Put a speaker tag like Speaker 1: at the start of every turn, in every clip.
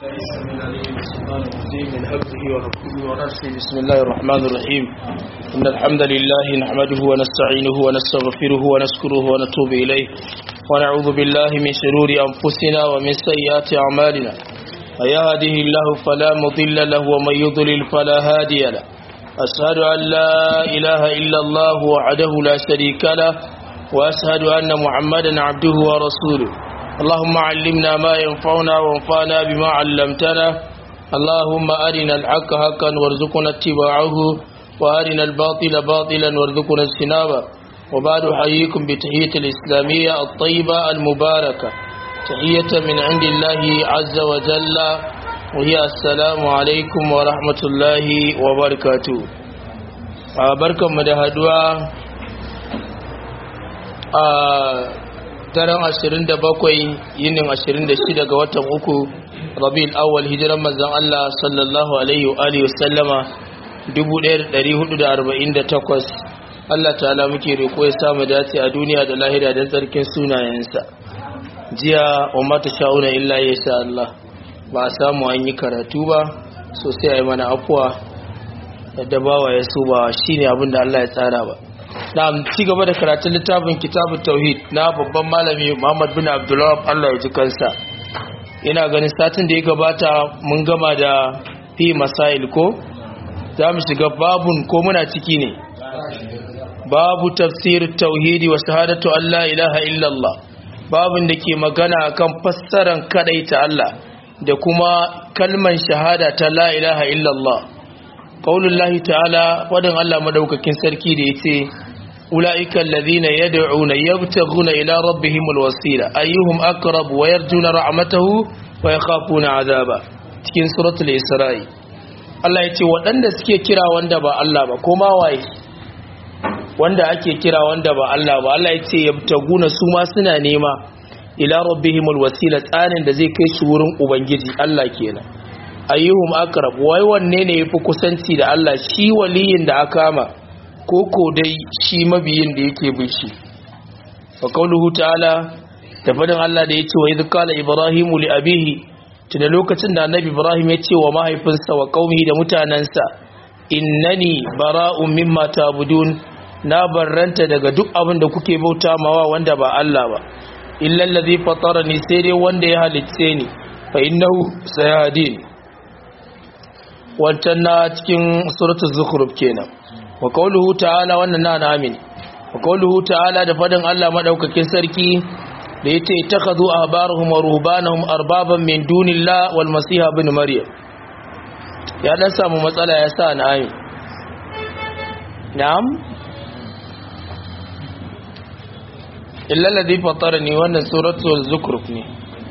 Speaker 1: من همزه ونفسه ونفسه بسم الله الرحمن الرحيم إن الحمد لله نحمده ونستعينه ونستغفره ونشكره ونتوب إليه ونعوذ بالله من شرور أنفسنا ومن سيئات أعمالنا ويهده الله فلا مضل له ومن يضلل فلا هادي له أشهد أن لا إله إلا الله وحده لا شريك له وأشهد أن محمدا عبده ورسوله اللهم علمنا ما ينفعنا وانفعنا بما علمتنا اللهم أرنا الحق حقا وارزقنا اتباعه وأرنا الباطل باطلا وارزقنا اجتنابه وبعد أحييكم بتحية الإسلامية الطيبة المباركة تحية من عند الله عز وجل وهي السلام عليكم ورحمة الله وبركاته بركة مدهدوا daren 27 yinin 26 ga watan uku rabi'ul awwal hijiran manzon Allah sallallahu alaihi wa alihi wasallama 1448 Allah ta'ala muke riko ya samu dace a duniya da lahira da tsarkin sunayensa jiya wa mata sha'una illa ya sha Allah ba a samu an yi karatu ba sosai a yi mana afuwa da bawa ya so ba shine abin da Allah ya tsara ba na ci gaba da karatun littafin kitabun tauhid na babban malami muhammad bin abdullawab allah ya ji kansa ina ganin satin da ya gabata mun gama da fi masail ko za mu shiga babun ko muna ciki ne babu tafsir tauhidi wa shahadatu allah ilaha illallah babun da ke magana kan fassaran ta allah da kuma kalman shahada ta la ilaha illallah qaulullahi ta'ala wadin allah madaukakin sarki da yace أولئك الذين يدعون يبتغون إلى ربهم الوسيلة أيهم أقرب ويرجون رحمته ويخافون عذابه cikin suratul isra'i Allah ya ce waɗanda suke kira wanda ba Allah ba koma waye wanda ake kira wanda ba Allah ba Allah ya ce yabtaguna su ma suna nema ila rabbihimul wasila tsanin da zai kai su wurin ubangiji Allah kenan ayyuhum aqrab wai wanne ne yafi kusanci da Allah shi waliyin da aka kama koko dai shi mabiyin da yake bin shi wa qauluhu ta'ala da fadin Allah da yace wa idh qala ibrahimu li abihi tunda lokacin da annabi ibrahim ya ce wa mahaifinsa wa qaumihi da mutanansa innani bara'un mimma ta'budun na barranta daga duk abin da kuke bauta mawa wanda ba Allah ba illa allazi fatarani sai dai wanda ya halicce ni fa innahu sayadin wannan na cikin suratul zukhruf kenan wa qawluhu ta'ala wannan na amin wa qawluhu ta'ala da fadin Allah madaukakin sarki da yace takhadhu ahbarahum wa ruhbanahum arbaban min dunillah wal masiha ibn maryam ya dan samu matsala ya sa na amin na'am illa alladhi fatarani wannan suratul zukhruf ne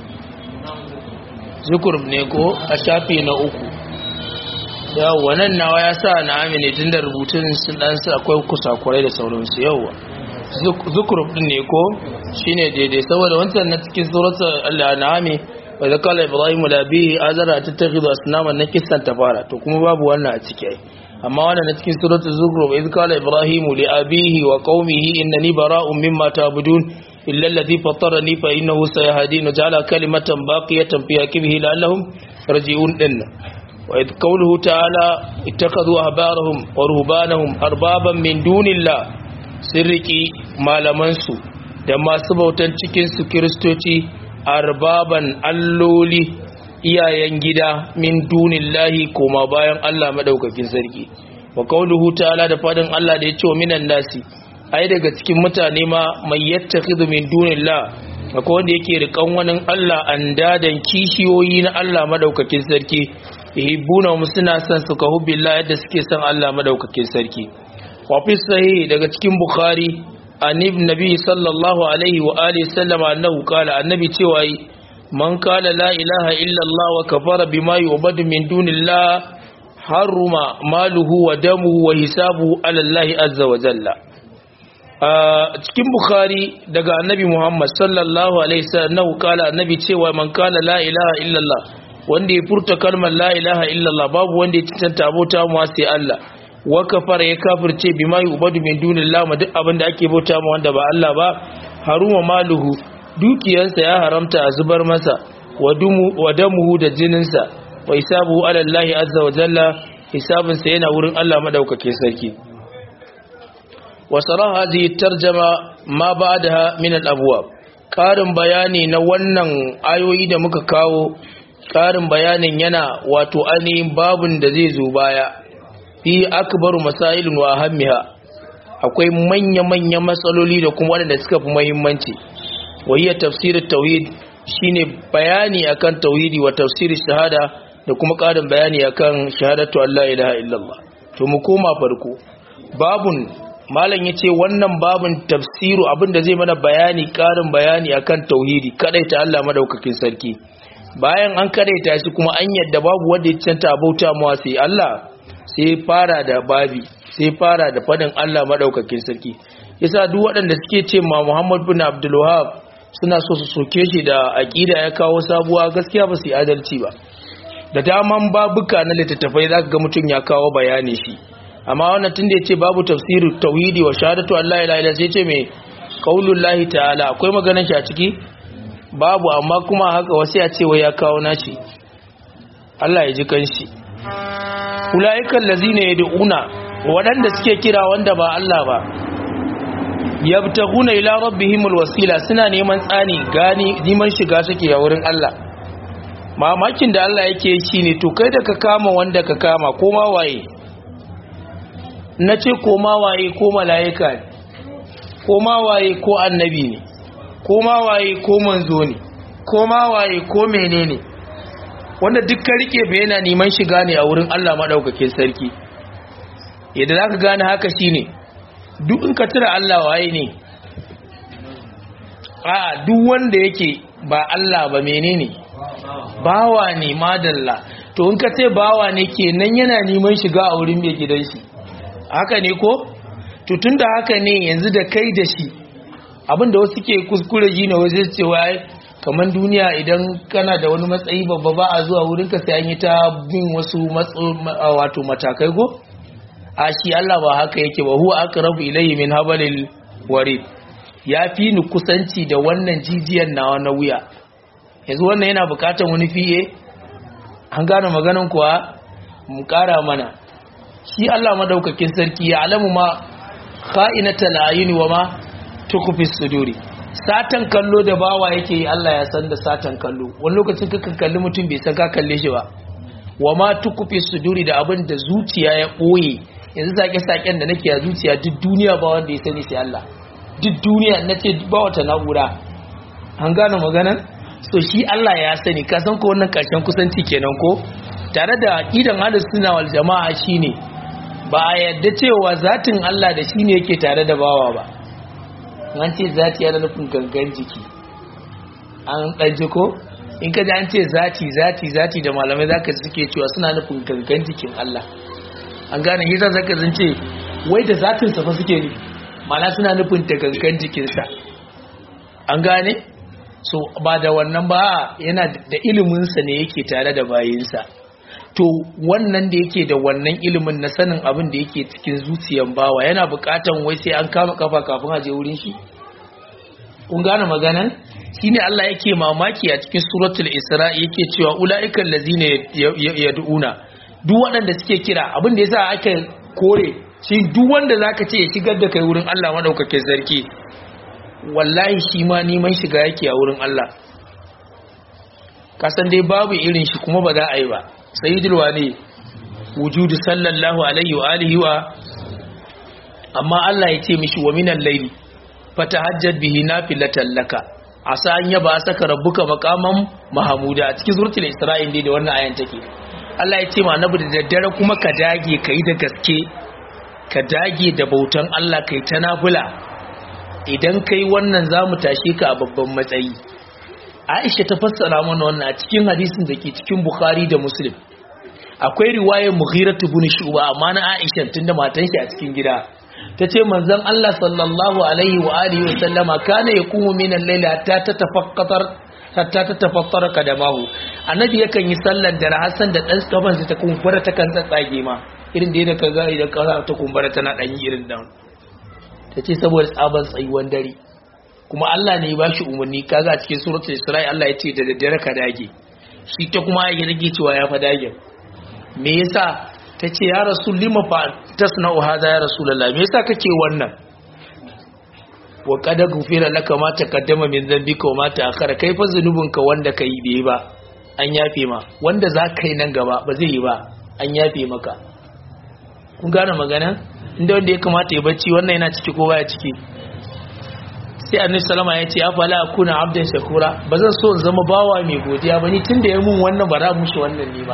Speaker 1: zukhruf ne ko a shafi na uku yawwa nan nawa ya sa na amine tun da rubutun sun dan su akwai kusakurai da sauransu yawwa zukuruf din ne ko shine daidai saboda wancan na cikin suratul al-an'ami wa zakala ibrahim la bi azara tattakhidhu asnaman na kissan ta fara to kuma babu wannan a ciki amma wannan na cikin suratul zukhruf idh qala ibrahim li abihi wa qaumihi innani bara'un mimma ta'budun illa alladhi fatarani fa innahu sayahdin ja'ala kalimatan baqiyatan fi akibihi la'allahum yarji'un dinna وإذ قوله تعالى اتخذوا أحبارهم ورهبانهم أربابا من دون الله سرقي malamansu da masu bautan cikinsu kiristoci arbaban alloli iyayen gida min dunillahi koma bayan Allah madaukakin sarki wa qauluhu ta'ala da fadin Allah da yace wa minan nasi ai daga cikin mutane ma mai yattakhidhu min dunillah akwai wanda yake rikan wani Allah andadan kishiyoyi na Allah madaukakin sarki yuhibbuna suna son su ka hubbillah yadda suke son Allah madaukakin sarki wa fi sahih daga cikin bukhari an ibn nabi sallallahu alaihi wa alihi sallama annahu qala annabi cewa man qala la ilaha illa Allah wa kafara bima yu'badu min dunillah haruma maluhu wa damuhu wa hisabuhu ala Allah azza wa jalla cikin bukhari daga annabi muhammad sallallahu alaihi wasallam qala annabi cewa man qala la ilaha illa Allah wanda ya furta kalmar la ilaha illallah babu wanda ya cancanta abota mu sai Allah wa kafara ya kafirce bima yubadu min dunillah ma duk abin da ake bauta mu wanda ba Allah ba haruma maluhu dukiyarsa ya haramta a zubar masa wa damuhu da jininsa wa hisabuhu ala Allah azza wa jalla hisabinsa yana wurin Allah madaukakin sarki wa saraha hadhihi tarjama ma ba'daha min al-abwab karin bayani na wannan ayoyi da muka kawo karin bayanin yana wato ainihin babun da zai zo baya fi akbaru masailun wa ahammiha akwai manya-manya matsaloli da kuma waɗanda suka fi muhimmanci wahiyar tafsirin tauhid shine bayani akan tauhidi wa tafsirin shahada da kuma ƙarin bayani akan shahadatu Allah ilaha illallah to mu koma farko babun malam yace wannan babun tafsiru abinda zai mana bayani ƙarin bayani akan tauhidi kadaita Allah madaukakin sarki bayan an kadaita shi kuma an yadda babu wanda ya canta bauta mawa sai Allah sai fara da babi sai fara da fadin Allah madaukakin sarki yasa duk waɗanda suke ce ma Muhammad bin Abdul Wahhab suna so su soke shi da aqida ya kawo sabuwa gaskiya ba su yi adalci ba da daman babuka na littattafai zaka ga mutum ya kawo bayani shi amma wannan tunda yace babu tafsiru tauhidi wa shahadatu Allah la ilaha illa sai ce me qaulullahi ta'ala akwai maganar shi a ciki babu amma kuma haka wasu ya ce wai ya kawo nashi Allah ya ji kanshi ulaiikal lazina yad'una waɗanda suke kira wanda ba Allah ba yabtaguna ila rabbihimul wasila suna neman tsani gani neman shiga suke a wurin Allah mamakin da Allah yake shi ne to kai da ka kama wanda ka kama koma waye na ce koma waye ko mala'ika ne koma waye ko annabi ne koma waye ko manzo ne koma waye ko menene wanda duk ka rike bai yana neman shiga ne a wurin Allah madaukakin sarki yadda za ka gane haka shi ne duk in ka tura Allah waye ne a duk wanda yake ba Allah ba menene bawa ne madalla to in ka ce bawa ne kenan yana neman shiga a wurin mai gidan shi haka ne ko to tunda haka ne yanzu da kai da shi abinda wasu ke kuskure ji na wajen cewa kamar duniya idan kana da wani matsayi babba ba a zuwa wurin ka sai an yi ta bin wasu wato matakai go a shi Allah ba haka yake ba huwa aqrabu ilayhi min habalil warid ya fi ni kusanci da wannan jijiyar nawa na wuya yanzu wannan yana bukatan wani fiye an gane maganan kuwa mu kara mana shi Allah madaukakin sarki ya alamu ma kha'inatal ayuni wa ma tukfi suduri satan kallo da bawa yake yi Allah ya san da satan kallo wani lokacin kakan kalli mutum bai san ka kalle shi ba wa ma tukfi suduri da abin da zuciya ya boye yanzu sake-saken da nake a zuciya duk duniya ba wanda ya sani sai Allah duk duniya na ce ba wata na'ura an gane maganan so shi Allah ya sani ka san ko wannan karshen kusanci kenan ko tare da aqidan ahlus sunna wal jamaa shine ba a yadda cewa zatin Allah da shine yake tare da bawa ba an ce zati yana nufin gangan jiki an ɗaji ko in ka ji an ce zati zati zati da malamai zaka suke cewa suna nufin gangan jikin Allah an gane hisa zaka zance wai da zatinsa fa suke ne mana suna nufin ta gangan jikinsa an gane so ba da wannan ba yana da iliminsa ne yake tare da bayinsa to wannan da yake da wannan ilimin na sanin abin da yake cikin zuciyan bawa yana bukatan wai sai an kama kafa kafin a je wurin shi kun gane maganan shine Allah yake mamaki a cikin suratul isra yake cewa ulaiikal ladzina yad'una duk waɗanda suke kira abin da yasa aka kore shi duk wanda zaka ce ya shigar da kai wurin Allah madaukakin sarki wallahi shi ma neman shiga yake a wurin Allah kasan dai babu irin shi kuma ba za a yi ba sayyidul wali wujudu sallallahu alaihi wa alihi wa amma Allah ya ce mishi wa minal layli fatahajjad bihi nafilatan laka asa an yaba saka rabbuka maqaman mahmuda a cikin suratul isra'il dai da wannan ayan take Allah ya ce ma annabi da daddare kuma ka dage kai da gaske ka dage da bautan Allah kai ta nafila idan kai wannan zamu tashe ka a babban matsayi Aisha ta fassara mana wannan a cikin hadisin da ke cikin Bukhari da Muslim akwai riwayar Mughirah ibn Shu'ba amma na Aisha tunda matan shi a cikin gida tace manzon Allah sallallahu alaihi wa alihi wa sallama kana yaqumu min al-layli hatta tatafakkatar hatta tatafattara kadamahu annabi yakan yi sallar da Hassan da dan tsaban ta kumbura ta kan tsatsage ma irin da yadda kaga idan ka ta kumbura tana dan yi irin dan tace saboda tsaban tsayuwan dare kuma Allah ne ya bashi umarni kaga cikin suratul Isra'i Allah ya ce da daddare ka dage shi ta kuma ya rage cewa ya fa dage me yasa ta ce ya rasul lima fa tasna'u hadha ya rasulullah me yasa kake wannan wa qad ghufira laka ma taqaddama min dhanbika wa ma ta'akhkhara kai fa zunubinka wanda kai bai ba an yafe ma wanda za ka yi nan gaba ba zai yi ba an yafe maka kun gane magana inda wanda ya kamata ya bacci wannan yana ciki ko baya ciki sai annabi salama ya ce afala akuna abdan shakura ba zan so in zama bawa mai godiya ba ni tunda ya mun wannan ba za mu shi wannan ne ba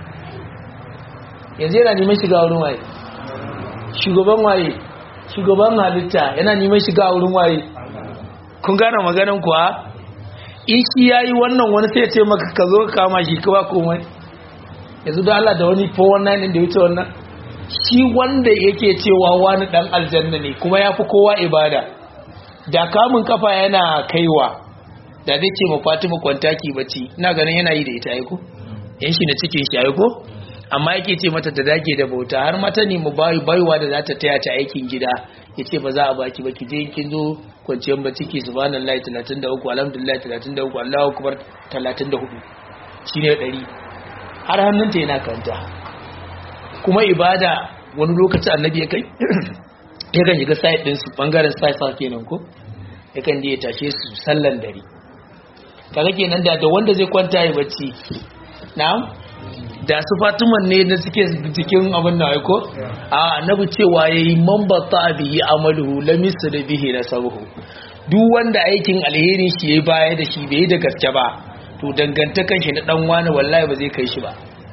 Speaker 1: yanzu yana neman shiga wurin waye shugaban waye shugaban halitta yana neman shiga wurin waye kun gane maganan kuwa in shi yayi wannan wani sai ya ce maka ka zo kama shi ka ba komai yanzu da Allah da wani 419 din da wuce wannan shi wanda yake cewa wani dan aljanna ne kuma yafi kowa ibada da kamun kafa yana kaiwa da zai ce ma Fatima kwantaki bacci ina ganin yana yi da ita aiko yan shi na cikin shi aiko amma yake ce mata ta dage da bauta har mata ne mu bayi baiwa da za ta taya ta aikin gida ya ce ba za a baki ba ki je kin zo kwanciyar bacci ki subhanallahi 33 alhamdulillah 33 Allahu akbar 34 shine 100 har hannunta yana kanta kuma ibada wani lokaci annabi ya kai yakan shiga site din su bangaren site sa kenan ko yakan je ya tashe su sallan dare kaga kenan da da wanda zai kwanta ya bacci na'am da su fatiman ne da suke cikin abin da aiko a annabi cewa yayi man batta bihi amaluhu lam da bihi nasabuhu duk wanda aikin alherin shi yayi baya da shi bai da gaske ba to dangantakan shi na dan wani wallahi ba zai kai shi ba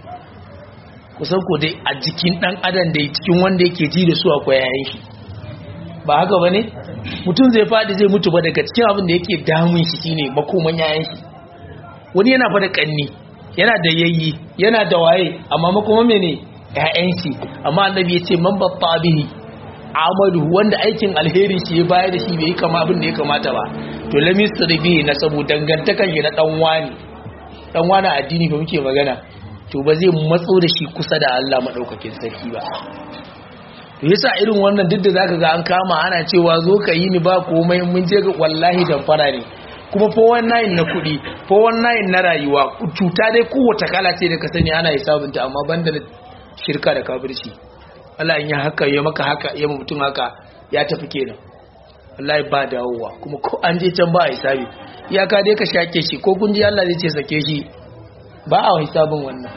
Speaker 1: kusan ko dai a jikin dan adam da cikin wanda yake ji da su akwai yayin shi ba haka bane mutum zai fadi zai mutu ba daga cikin abin da yake damun shi shine makoman yayin shi wani yana fa da kanni yana da yayi yana da waye amma makoman mene yayin shi amma annabi ya ce man batta bihi amalu wanda aikin alheri shi ya bayar da shi bai yi kama abin da ya kamata ba to lamis bihi na sabu dangantakan shi na dan wani dan wani addini fa muke magana to ba zai matso da shi kusa da Allah madaukakin sarki ba to yasa irin wannan duk da zaka ga an kama ana cewa zo ka yi ni ba komai mun je ga wallahi damfara ne kuma 419 na kuɗi 419 na rayuwa cuta dai kowace kala ce da ka sani ana hisabinta amma banda da shirka da kafirci Allah in ya haka ya maka haka ya mutum haka ya tafi kenan wallahi ba dawowa kuma ko an je can ba a hisabi iyaka dai ka shake shi ko kun ji Allah zai ce sake shi ba a hisabin wannan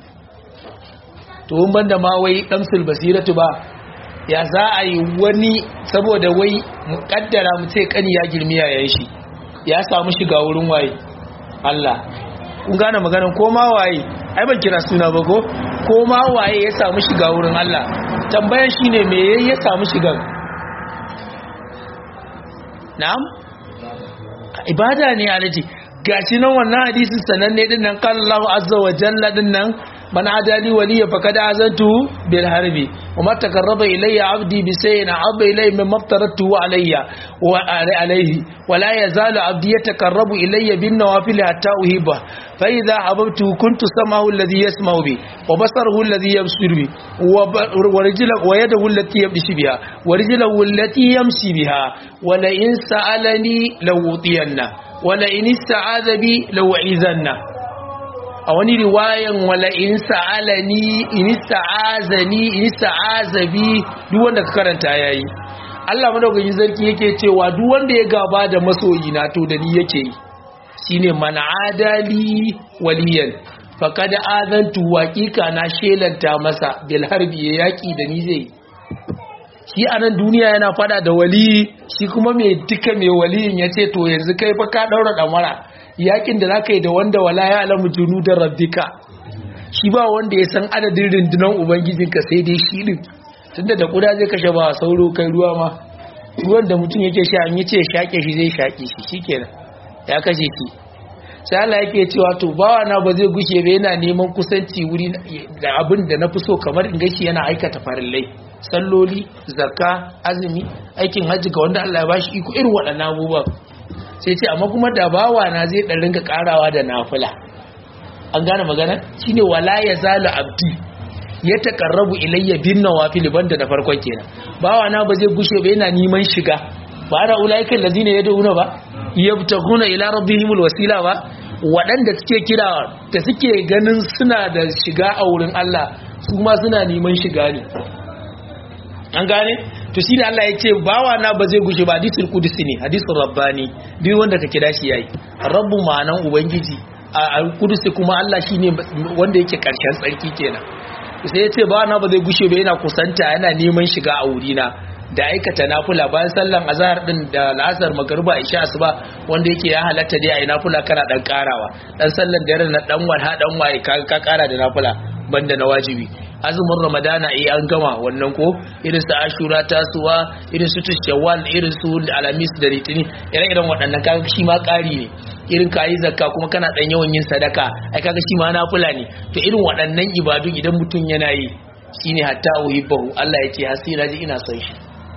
Speaker 1: to in banda ma wai damsul basiratu ba ya za a yi wani saboda wai muƙaddara mu ce kani ya girmi yayin shi ya samu shiga wurin waye Allah kun gane maganar ko ma waye ai ban kira suna ba ko ko ma waye ya samu shiga wurin Allah tambayar shine me yayi ya samu shigan na'am ibada ne alaji gashi nan wannan hadisin sananne din nan qala Allahu azza wa jalla din nan man adali waliya faqad azantu bil harbi وما تقرب إلي عبدي بشيء أحب إلي مما افترضته علي وعليه ولا يزال عبدي يتقرب إلي بالنوافل حتى أحبه فإذا أحببته كنت سمعه الذي يسمع به وبصره الذي يبصر به ورجله ويده التي يمشي بها ورجله التي يمشي بها ولئن سألني لأوطينه ولئن استعاذ بي لأعيذنه a wani riwayan wala in sa'alani in sa'azani in sa'azabi duk wanda ka karanta yayi Allah madaukakin sarki yake cewa duk wanda ya gaba da masoyi na to da ni yake yi shine man adali waliyan faqad azantu waqiqa na shelanta masa bil harbi ya yaki da ni zai shi a nan duniya yana fada da wali shi kuma mai duka mai waliyin ya ce to yanzu kai fa ka daura damara yakin da zaka yi da wanda wala ya alamu junu da rabbika shi ba wanda ya san adadin rundunar ubangijinka sai dai shi din tunda da kuda zai kashe ba sauro kai ruwa ma ruwan da mutum yake sha an yi ce shake shi zai shake shi shikenan ya kashe shi sai Allah yake cewa to bawa na ba zai gushe ba yana neman kusanci wuri da abin da na fi so kamar in gashi yana aikata farillai salloli zakka azumi aikin hajji ga wanda Allah ya bashi iko irin waɗannan abubuwan sai ce amma kuma da bawa na zai dan ringa karawa da nafila an gane magana shine wala yazalu abdi ya taqarrabu ilayya bin nawafil banda da farkon kenan bawa na ba zai gushe ba yana neman shiga ba ana ulaiikal ladina yad'una ba yabtaguna ila rabbihimul wasila ba waɗanda suke kira da suke ganin suna da shiga a wurin Allah su ma suna neman shiga ne an gane to shi da Allah ya ce bawa na ba zai gushe ba hadisul qudsi ne hadisul rabbani duk wanda ka kira shi yayi rabbu ma'anan ubangiji a qudsi kuma Allah shine wanda yake karshen tsarki kenan sai ya ce bawa na ba zai gushe ba yana kusanta yana neman shiga a wurina da aikata nafula bayan sallan azhar din da la'asar magruba isha asuba wanda yake ya halatta dai ayi nafula kana dan karawa dan sallan dare na dan walha dan waye ka kara da nafula banda na wajibi azumin ramadana eh an gama wannan ko irin su ashura tasuwa irin su shawwal irin su alamis da litini ire-iren waɗannan kaga shi ma ƙari ne irin ka yi zakka kuma kana ɗan yawan yin sadaka ai kaga shi ma nafila ne to irin waɗannan ibadu idan mutum yana yi shine hatta uhibbahu Allah ya ce hasira ji ina son shi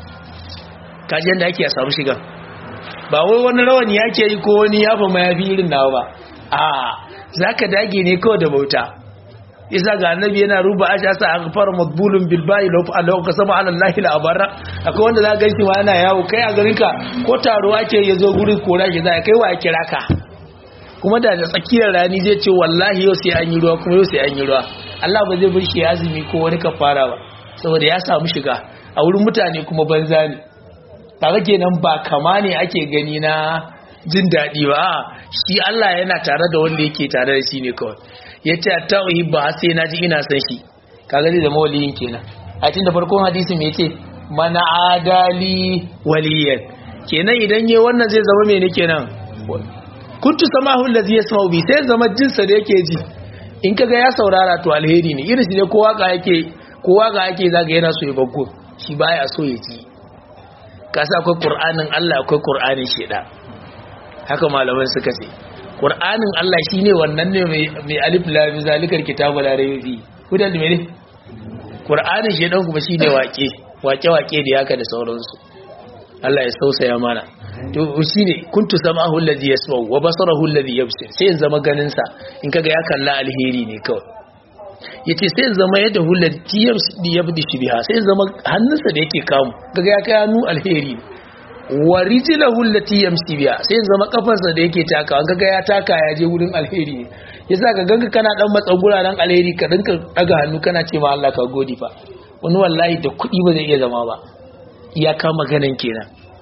Speaker 1: kaji yanda ake a samu shiga ba wai wani rawani yake yi ko wani yafa mayafi irin nawa ba a zaka dage ne kawai da bauta isa ga annabi yana ruba aja sa aghfar madbulun bil bayi law Allah ka sama ala Allah la abara akwai wanda za ganshi ma yana yawo kai a garin ka ko taro ake yazo gurin kora shi za kai wa kira ka kuma da tsakiyar rani zai ce wallahi yau sai an yi ruwa kuma yau sai an yi ruwa Allah ba zai bar shi azumi ko wani kafara ba saboda ya samu shiga a wurin mutane kuma banza ne kaga kenan ba kama ne ake gani na jin daɗi ba shi Allah yana tare da wanda yake tare da shi ne kawai ya ce ta uhibba har sai naji ina san shi kaga zai zama waliyin kenan a tun da farkon hadisi me yace mana adali waliyan kenan idan yayi wannan zai zama mene kenan kuntu samahu allazi yasma'u bi sai zama jinsa da yake ji in kaga ya saurara to alheri ne irin shi ne kowa ga yake kowa ga yake zaga yana so ya baggo shi baya so ya ji kasa akwai qur'anin Allah akwai qur'anin sheda haka malaman suka ce Qur'anin Allah shine wannan ne mai alif lam zalikal kitabu la rayba fi hudan da mene Qur'anin shi dan kuma shine waƙe waƙe waƙe da yaka da sauransu Allah ya sausaya mana to shine kuntu samahu allazi yasma'u wa basarahu allazi yabsir sai zama ganin sa in kaga ya kalla alheri ne kawai yace sai zama yadda hullati yabdi shi biha sai zama hannunsa da yake kamu kaga ya kai hannu alheri ne wa rijlahu allati yamshi biha sai zama kafarsa da yake taka an kaga ya taka ya je wurin alheri ne yasa ka ganka kana dan matsan guraren alheri ka dinka daga hannu kana ce ma Allah ka gode fa wani wallahi da kuɗi ba zai iya zama ba iya ka maganan kenan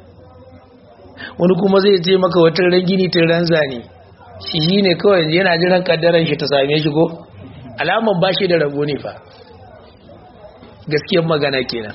Speaker 1: wani kuma zai je maka wata rangini ta ranzani shi shine kawai yana jiran kaddaran shi ta same shi ko alaman bashi da rabo ne fa gaskiyar magana kenan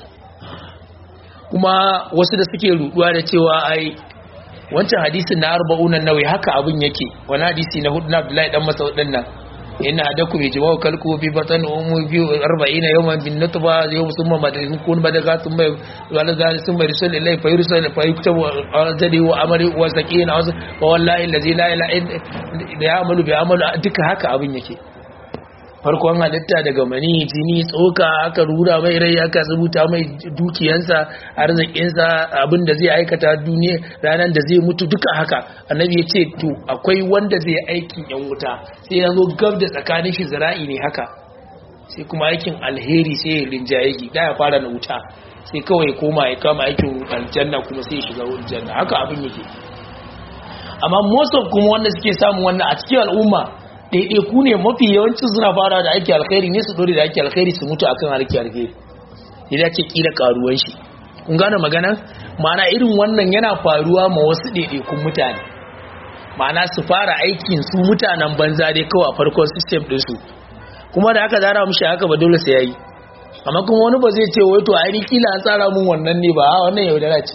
Speaker 1: kuma wasu da suke ruduwa da cewa ai wancan hadisin na arba'unan nawai haka abin yake wani hadisi na hudu na abdullahi dan masaud din nan inna adakum yajma'u kalku bi batan umu bi 40 yawman bin nutba yawm summa madin kun badaga summa wala zal summa rusul ilay fa yursal fa yuktabu ajali wa amali wa sakina wa wallahi allazi la ilaha illa ya'malu bi amalu duka haka abin yake farkon halitta daga mani jini tsoka aka rura mai rai aka rubuta mai dukiyansa arzikinsa abin da zai aikata duniya ranar da zai mutu duka haka annabi ya ce to akwai wanda zai aikin yan wuta sai ya zo gab da tsakanin shi zira'i ne haka sai kuma aikin alheri sai ya rinjaye shi da ya fara na wuta sai kawai koma ya kama aikin aljanna kuma sai ya shiga aljanna haka abin yake amma most of kuma wanda suke samun wannan a cikin al'umma ɗaiɗaiku ne mafi yawancin suna fara da ake alkhairi ne su dore da ake alkhairi su mutu akan harki alkhairi idan ce kila karuwan shi kun gane magana ma'ana irin wannan yana faruwa ma wasu ɗaiɗaikun mutane ma'ana su fara aikin su mutanen banza dai kawai a farkon system ɗinsu kuma da aka zara mushi haka ba dole sai yayi amma kuma wani ba zai ce wai to ai kila an tsara mun wannan ne ba wannan yaudara ce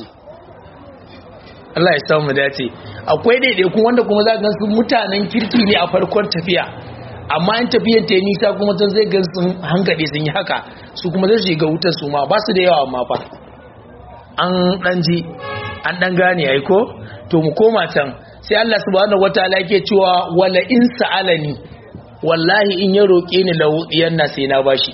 Speaker 1: Allah ya samu dace akwai daidaikun wanda kuma za ga su mutanen kirki ne a farkon tafiya amma in tafiyan ta yi nisa kuma can zai ga sun hankali sun yi haka su kuma zai shiga wutar su ma ba su da yawa amma fa an dan ji an dan gane ai ko to mu koma can sai Allah subhanahu wataala yake cewa wala in sa'alani wallahi in ya roke ni lawudiyan na sai na bashi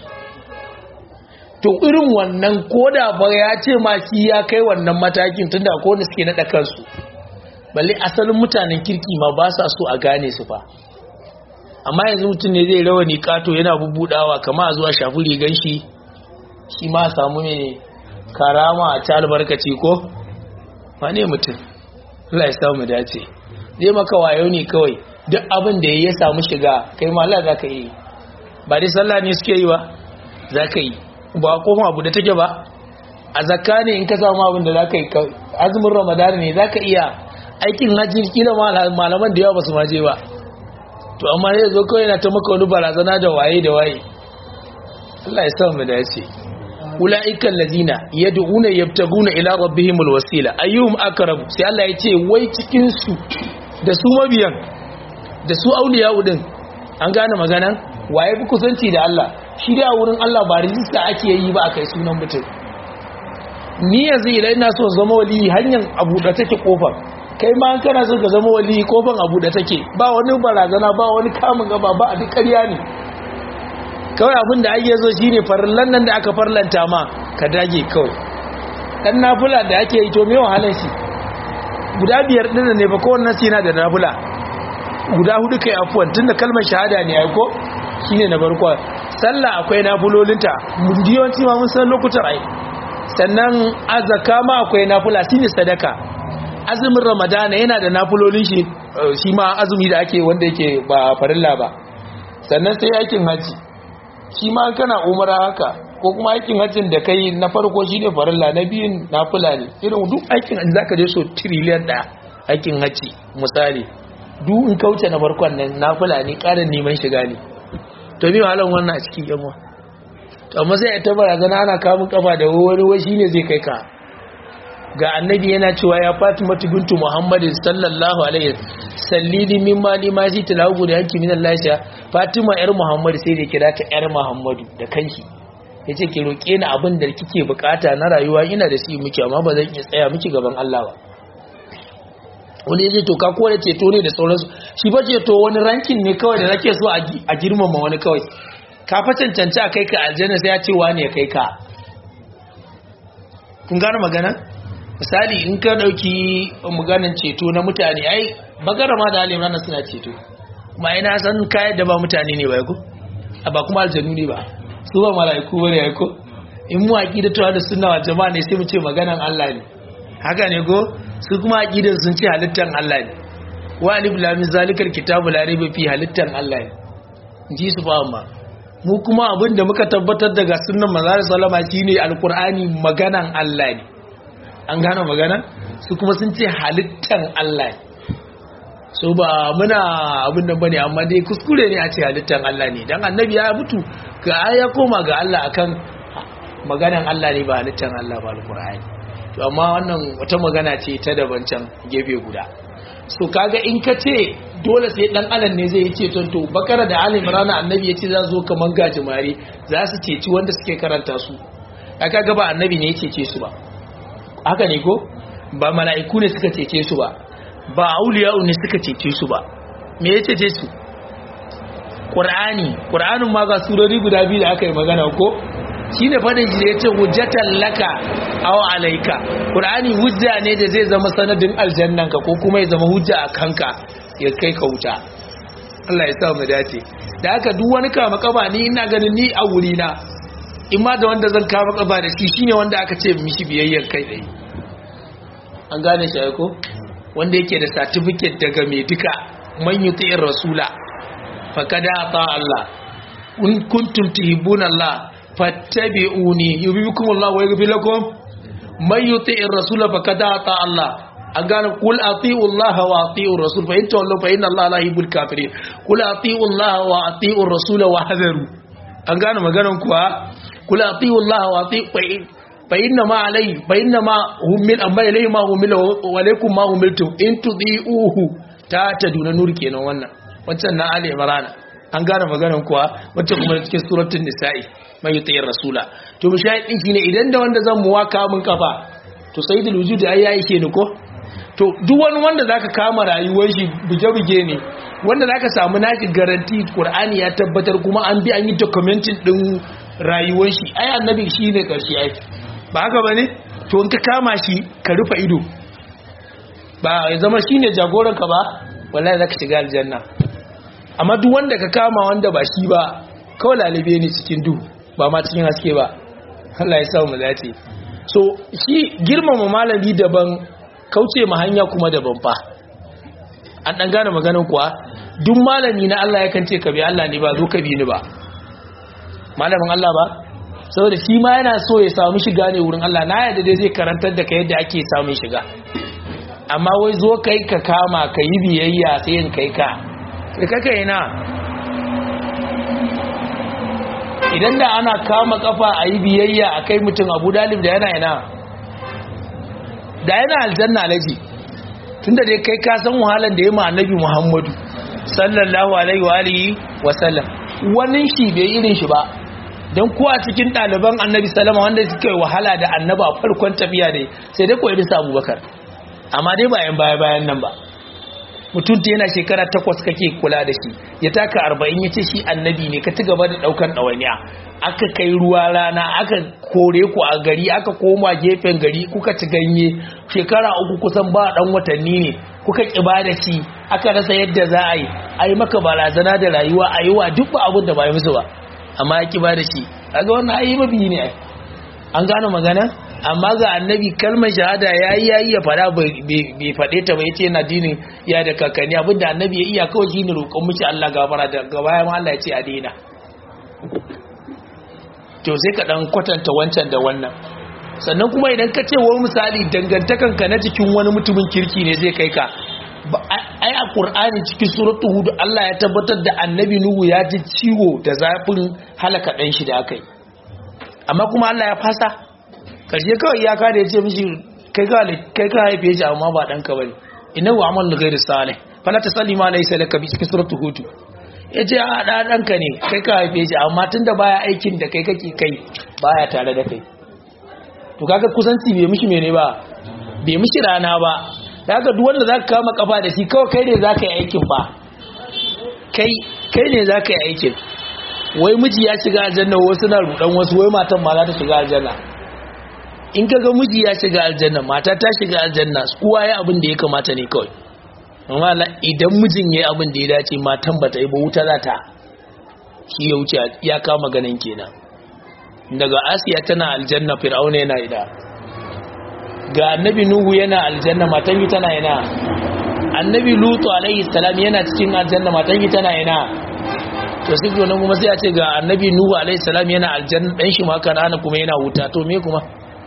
Speaker 1: to irin wannan koda ba ya ce ma shi ya kai wannan matakin tunda ko wanda suke nada kansu balle asalin mutanen kirki ma ba sa so a gane su fa amma yanzu mutum ne zai rawani kato yana bubudawa kama a zuwa shafi rigan shi shi ma samu mai karama a ta albarkaci ko wane mutum Allah ya samu dace zai maka wayo ne kawai duk abin da ya samu shiga kai ma Allah zaka yi ba dai sallah ne suke yi ba zaka yi ba koma abu da take ba a zakka ne in ka samu abin da zaka yi azumin ramadan ne zaka iya aikin hajji kila malaman da yawa basu ma je ba to amma zai zo kawai na ta maka wani barazana da waye da waye Allah ya samu dace ulaika allazina yad'una yabtaguna ila rabbihimul wasila ayyuhum aqrab sai Allah ya ce wai cikin su da su mabiyan da su auliya din an gane magana waye fi kusanci da Allah shi dai a wurin Allah ba rijista ake yi ba akai sunan mutum ni yanzu idan ina so zama wali hanyar abu da take kofar kai ma kana so ka zama wali kofar abu da take ba wani barazana ba wani kamun gaba ba a duk ƙarya ne kawai abin da ake so shine farallan nan da aka farlanta ma ka dage kawai dan nafula da ake yi to me wahalar shi guda biyar din ne ba kowanne sai yana da nafula guda hudu kai afuwan tunda kalmar shahada ne ai ko shine na farko sallah akwai nafulolinta mun diyanci ma mun san lokutan ai sannan azaka ma akwai nafula shine sadaka azumin ramadana yana da nafulolin shi shi ma azumi da ake wanda yake ba farilla ba sannan sai aikin haji shi ma kana umara haka ko kuma aikin hajjin da kai na farko shine farilla na biyun nafula ne irin duk aikin hajji zaka je so trillion ɗaya aikin hajji misali duk in kauce na farkon nan nafula ne ƙarin neman shiga ne to me halan wannan a cikin yanwa to amma sai ta barazana ana kamun kafa da wani wai shine zai kai ka ga annabi yana cewa ya Fatima bintu Muhammadin sallallahu alaihi sallili min mali ma shi tilahu da yanki min Allah ya Fatima yar Muhammad sai da kira ta yar Muhammadu da kanki yace ki roke ni abin da kike bukata na rayuwa ina da shi miki amma ba zan iya tsaya miki gaban Allah ba wani yace to ka kore ceto ne da sauransu shi ba ceto wani rankin ne kawai da nake so a girmama wani kawai ka fa cancanci a kai ka aljanna sai ya ce wani ya kai ka kun gane magana misali in ka dauki maganin ceto na mutane ai bagara ma da alimrana suna ceto kuma ina san kayan da ba mutane ne ba ko ba kuma aljanu ne ba su ba mala'iku bane ya ko in mu aqida tawa da sunna wal jama'a ne sai mu ce maganan Allah ne haka ne ko su kuma aqidan sun ce halittan Allah ne wa alif lam zalikal kitabu la raiba fi halittan Allah ne ji su ba amma mu kuma abinda muka tabbatar daga sunnan manzo sallama shine alqur'ani maganan Allah ne an gane magana su kuma sun ce halittan Allah ne so ba muna abin da bane amma dai kuskure ne a ce halittan Allah ne dan annabi ya mutu ga ya koma ga Allah akan maganan Allah ne ba halittan Allah ba alqur'ani to amma wannan wata magana ce ta daban can gefe guda so kaga in ka ce dole sai dan alan ne zai ce to bakara da ali imran annabi ya ce za zo kaman gajimare za su ceci wanda suke karanta su aka ga ba annabi ne ya cece su ba haka ne ko ba mala'iku ne suka cece su ba ba auliya'u ne suka cece su ba me ya cece su qur'ani qur'anin ma ga surori guda biyu da aka yi magana ko shine fadin shi da yace hujjatan laka aw alayka qur'ani hujja ne da zai zama sanadin aljannan ka ko kuma ya zama hujja a kanka ya kai ka wuta Allah ya sa mu dace da haka duk wani kama kaba ni ina ganin ni a wuri na in ma da wanda zan kama kaba da shi shine wanda aka ce mishi biyayyen kai dai an gane shi ko wanda yake da certificate daga mai duka man yuti'ir rasula faqad ata Allah in kuntum tuhibbuna Allah fattabi'uni yuhibbukum Allah wa yaghfir lakum man yuti'ir rasula faqad ata Allah an gane kul ati'u Allah wa ati'u rasul fa in tawallu fa inna Allah la yuhibbul kafirin kul ati'u Allah wa ati'u rasul wa hadaru an gane maganar kuwa kul ati'u Allah wa ati'u fa inna ma alai fa inna ma humil amma ilai ma humil wa alaikum ma humiltum in tudiuhu ta taduna nur kenan wannan wancan na ali imran an gane maganar kuwa wacce kuma cikin suratul nisa'i mai yuti rasula to mu shayi din shine idan da wanda zan muwaka mun kafa to sayyidul wujud ai yayi ke ni ko to duk wani wanda zaka kama rayuwar shi buge-buge ne wanda zaka samu naki garanti qur'ani ya tabbatar kuma an bi an yi documenting din rayuwar shi ai annabi shine karshe ai ba haka ba ne to in ka kama shi ka rufe ido ba ya zama shi ne jagoranka ba wallahi za ka shiga aljanna amma duk wanda ka kama wanda ba shi ba kawai lalibe ne cikin duhu ba ma cikin haske ba Allah ya samu zace so shi girmama malami daban kauce ma hanya kuma daban fa an dan gane maganar kuwa duk malami na Allah yakan ce ka bi Allah ne ba zo ka bi ni ba malamin Allah ba saboda shi ma yana so ya samu shiga ne wurin Allah na yadda dai zai karantar da ka yadda ake samun shiga amma wai zo kai ka kama ka yi biyayya sai yin kai ka sai kaka yana idan da ana kama kafa a yi biyayya a kai mutum abu dalib da yana yana da yana aljanna alaji tun da dai kai ka san wahalan da ya ma annabi muhammadu sallallahu alaihi wa alihi wa sallam wani shi bai irin shi ba don kuwa cikin ɗaliban annabi salama wanda suka yi wahala da annaba a farkon tafiya dai sai dai koyi bisa abubakar amma dai bayan baya bayan nan ba mutum ta yana shekara takwas kake kula da shi ya taka arba'in ya ce shi annabi ne ka ci gaba da ɗaukan ɗawainiya aka kai ruwa rana aka kore ku a gari aka koma gefen gari kuka ci ganye shekara uku kusan ba ɗan watanni ne kuka ƙiba da shi aka rasa yadda za a yi a yi maka barazana da rayuwa a yi wa duk ba abin da ba yi musu ba amma ya ƙiba da shi kaga wannan ayi mabi ne an gano magana amma ga annabi kalmar shahada yayi yayi ya fada bai fade ta ba yace yana dinin ya da kakanni abinda annabi ya iya kawai shine roƙon miki Allah gafara da gaba ma Allah ya ce a daina to sai ka dan kwatanta wancan da wannan sannan kuma idan ka ce wani misali dangantakan ka na cikin wani mutumin kirki ne zai kai ka ai a qur'ani cikin suratul hud Allah ya tabbatar da annabi nuhu ya ji ciwo da zafin halaka dan shi da akai amma kuma Allah ya fasa karshe kawai iyaka da ya ce mishi kai ka kai ka haife shi amma ba dan ka bane innahu amalun ghairu salih fala tasalli ma laysa laka bi cikin suratul hud yace a da dan ka ne kai ka haife shi amma tunda baya aikin da kai kake kai baya tare da kai to kaga kusanci bai mishi mene ba bai mishi rana ba da haka duk wanda zaka kama kafa da shi kawai kai ne zaka yi aikin ba kai kai ne zaka yi aikin wai miji ya shiga aljanna wasu na rudan wasu wai matan ma za ta shiga aljanna in kaga miji ya shiga aljanna mata ta shiga aljanna kowa ya abin da ya kamata ne kawai amma idan mijin yayi abin da ya dace matan bata yi ba wuta za ta shi ya wuce ya kama ganin kenan daga asiya tana aljanna fir'auna yana ida ga annabi nuhu yana aljanna matan yi tana yana annabi lutu alaihi salam yana cikin aljanna matan yi tana yana to sai kuma kuma sai a ce ga annabi nuhu alaihi salam yana aljanna dan shi ma kanana kuma yana wuta to me kuma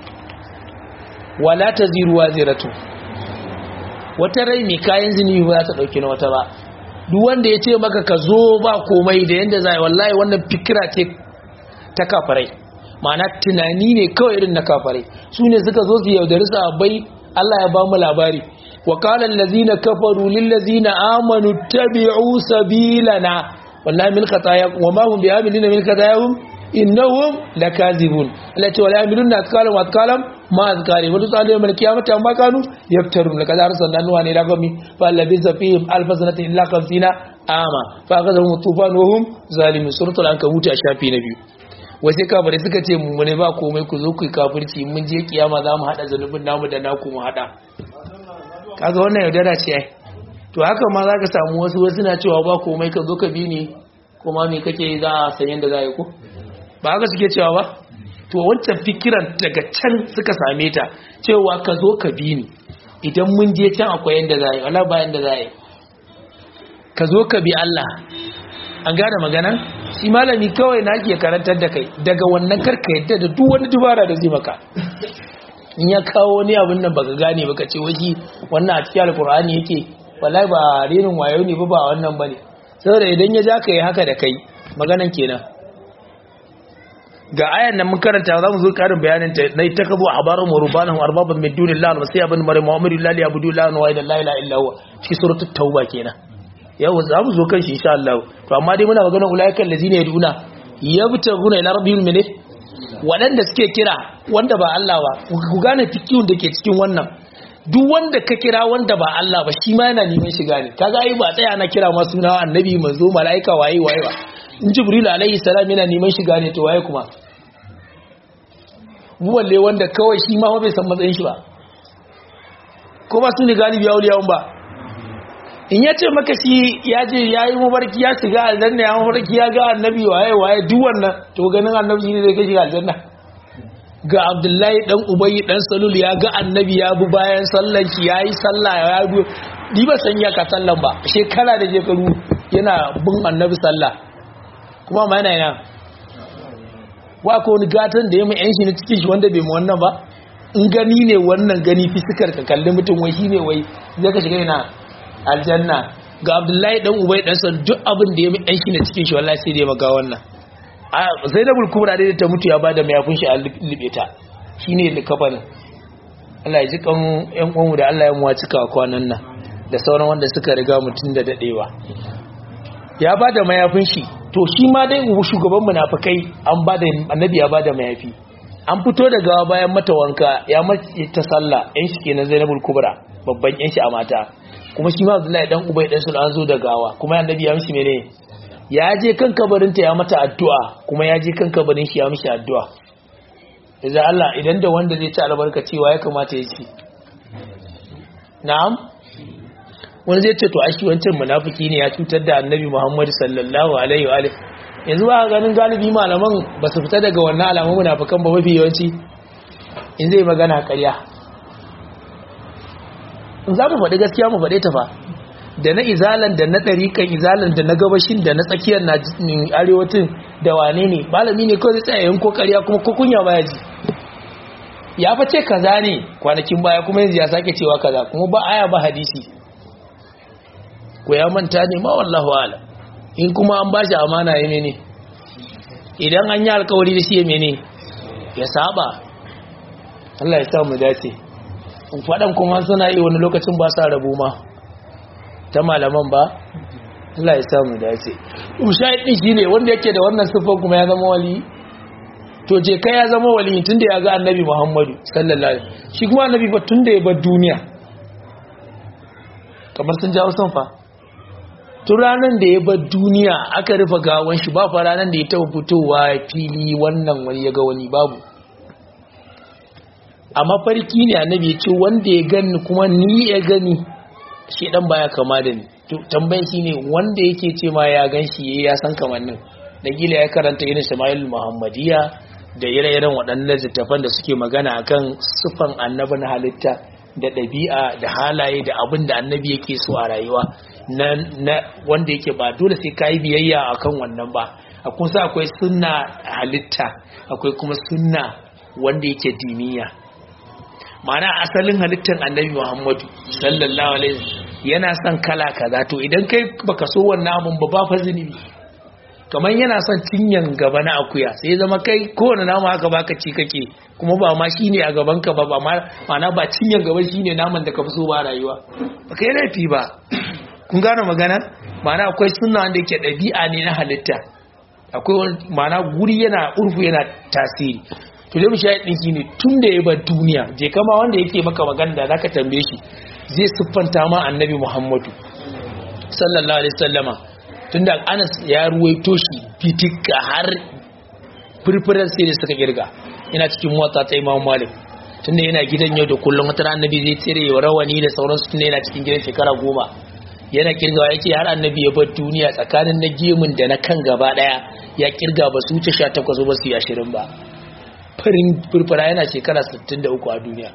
Speaker 1: wala taziru waziratu wata rai mai kayan zini ba za ta dauki na wata ba duk wanda ya ce maka ka zo ba komai da yanda zai wallahi wannan fikira ce ta kafarai ma'ana tunani ne kawai irin na kafarai su ne suka zo su yaudari sahabbai Allah ya ba mu labari wa qala allazina kafaru lil ladzina amanu tabi'u sabilana wallahi min khatayakum wa ma hum bi'amilina min khatayahum innahum lakazibun allati wala yamiluna atqalam wa atqalam ma azkari wa tusalu yawm al-qiyamati amma kanu yaftarun laqad arsalna nuha ila qawmi fa labisa fihim alf sanatin illa 50 ama fa akhadhahum tufan wa hum zalimun suratul ankabut a shafi na biyu wasu kafirai suka ce mu ne ba komai ku zo ku yi kafirci mun je kiyama za mu haɗa zanubin namu da naku mu haɗa kaga wannan yaudara ce ai to haka ma za ka samu wasu wasu na cewa ba komai ka zo ka bi ni kuma me kake za a san yadda za a yi ko ba haka suke cewa ba to wancan fikiran daga can suka same ta cewa ka zo ka bi ni idan mun je can akwai yadda za a yi wala ba yadda za a yi ka zo ka bi Allah an gane magana shi malami kawai na ke karantar da kai daga wannan karka yadda da duk wani dubara da zai maka in ya kawo wani abin nan baka gane baka ce washi wannan a cikin alkur'ani yake wallahi ba renin wayo ne ba ba wannan bane saboda idan ya ja ka yi haka da kai maganan kenan ga ayan nan mun karanta za mu zo karin bayanin ta na ta kazo a barin murubanan arbaban min dunillah wa sai abin mare mu'amiri lillahi abudu la wa ila la ilaha illa huwa cikin suratul tauba kenan yau za mu zo kan shi insha Allah to amma dai muna maganar ulaiikal ladina yaduna yabtaguna ila rabbihim min wadanda suke kira wanda ba Allah ba ku gane fikihun da ke cikin wannan duk wanda ka kira wanda ba Allah ba shi ma yana neman shiga ne kaga ai ba tsaya ana kira ma suna annabi manzo malaika waye waye ba in jibril alaihi salam yana neman shiga ne to waye kuma mu balle wanda kawai shi ma bai san matsayin shi ba ko ba su ne galibi auliyawan ba in ya ce maka shi ya je ya yi mabarki ya shiga aljanna ya mabarki ya ga annabi waye waye duk wannan to ganin annabi ne zai kai shiga aljanna ga abdullahi dan ubayi dan salul ya ga annabi ya bi bayan sallan shi yayi sallah ya bi ni ba san ya ka sallan ba shekara da shekaru yana bin annabi sallah kuma ma yana yana wa ko wani gatan da ya mu yan shi na cikin shi wanda bai mu wannan ba in gani ne wannan gani fisikar ka kalli mutum wai shine wai zai ka shiga yana aljanna ga abdullahi dan ubai dan san duk abin da ya mu yan shi na cikin shi wallahi sai da ya maga wannan a zainabul kubra dai ta mutu ya bada mayafin shi a libe ta shine likafanin Allah ya ji kan yan uwanmu da Allah ya muwa cika kwanan nan da sauran wanda suka riga mutun da dadewa ya bada mayafin shi to shi ma dai shugaban munafikai an bada annabi ya bada mayafi an fito da gawa bayan mata wanka ya mace ta sallah yan shi kenan Zainabul Kubra babban yan shi a mata kuma shi ma Abdullahi dan Ubay dan Sul an zo da gawa kuma annabi ya mishi mene ya je kan kabarin ta ya mata addu'a kuma ya je kan kabarin shi ya mishi addu'a idan Allah idan da wanda zai ci albarka cewa ya kamata ya ci na'am wani zai ce to ashi wancan munafiki ne ya cutar da annabi Muhammad sallallahu alaihi wa yanzu ba ganin galibi malaman ba su fita daga wannan alamun munafikan ba mafi yawanci in zai magana ƙarya in za mu faɗi gaskiya mu faɗe ta fa da na izalan da na ɗarikan izalan da na gabashin da na tsakiyar na arewacin da wane ne malami ne kawai tsaye yanko ƙarya kuma kukunya baya ji ya fa ce kaza ne kwanakin baya kuma yanzu ya sake cewa kaza kuma ba aya ba hadisi ko ya manta ne ma wallahu ala in kuma an ba shi amana ya mene idan an yi alkawari da shi ya mene ya saba Allah ya sa mu dace faɗan kuma suna yi wani lokacin ba sa rabu ma ta malaman ba Allah ya sa mu dace mushahid din shine wanda yake da wannan sifar kuma ya zama wali to je kai ya zama wali tunda ya ga annabi Muhammadu sallallahu alaihi wasallam shi kuma annabi ba tunda ya bar duniya kamar sun jawo son fa tun ranar da ya bar duniya aka rufe gawan shi ba fa ranar da ya taba fitowa fili wannan wani ya ga wani babu a mafarki ne annabi ya ce wanda ya gani kuma ni ya gani shi dan baya kama da ni tambayin shi ne wanda yake ce ma ya gan shi ya san kamannin da gila ya karanta irin Ismail Muhammadiya da ire-iren waɗannan littattafan da suke magana akan sufan annabi na halitta da ɗabi'a da halaye da abin da annabi yake so a rayuwa na wanda yake ba dole sai ka yi biyayya akan wannan ba a kusa akwai sunna halitta akwai kuma sunna wanda yake diniya ma'ana asalin halittar annabi muhammadu sallallahu alaihi yana son kala kaza to idan kai baka so wannan abun ba ba fa zunubi kamar yana son cinyan gaba na akuya sai zama kai kowane nama haka baka ci kake kuma ba ma shine a gaban ka ba ba ma'ana ba cinyan gaba shine naman da ka fi so ba rayuwa ba kai laifi ba kun gane magana ma'ana akwai sunna wanda yake ɗabi'a ne na halitta akwai ma'ana guri yana urfu yana tasiri to dai mushahid din shine tun da ya bar duniya je kama wanda yake maka magana da zaka tambaye shi zai siffanta ma annabi Muhammadu sallallahu alaihi wasallama tunda Anas ya ruwaito shi fitika har furfuran sai da suka kirga yana cikin mota ta Imam Malik tunda yana gidan yau da kullum wata annabi zai tsere wa rawani da sauransu tunda yana cikin gidan shekara goma yana kirgawa yake har annabi ya bar duniya tsakanin na gemun da na kan gaba daya ya kirga ba su wuce 18 ba su yi 20 ba farin furfura yana shekara 63 a duniya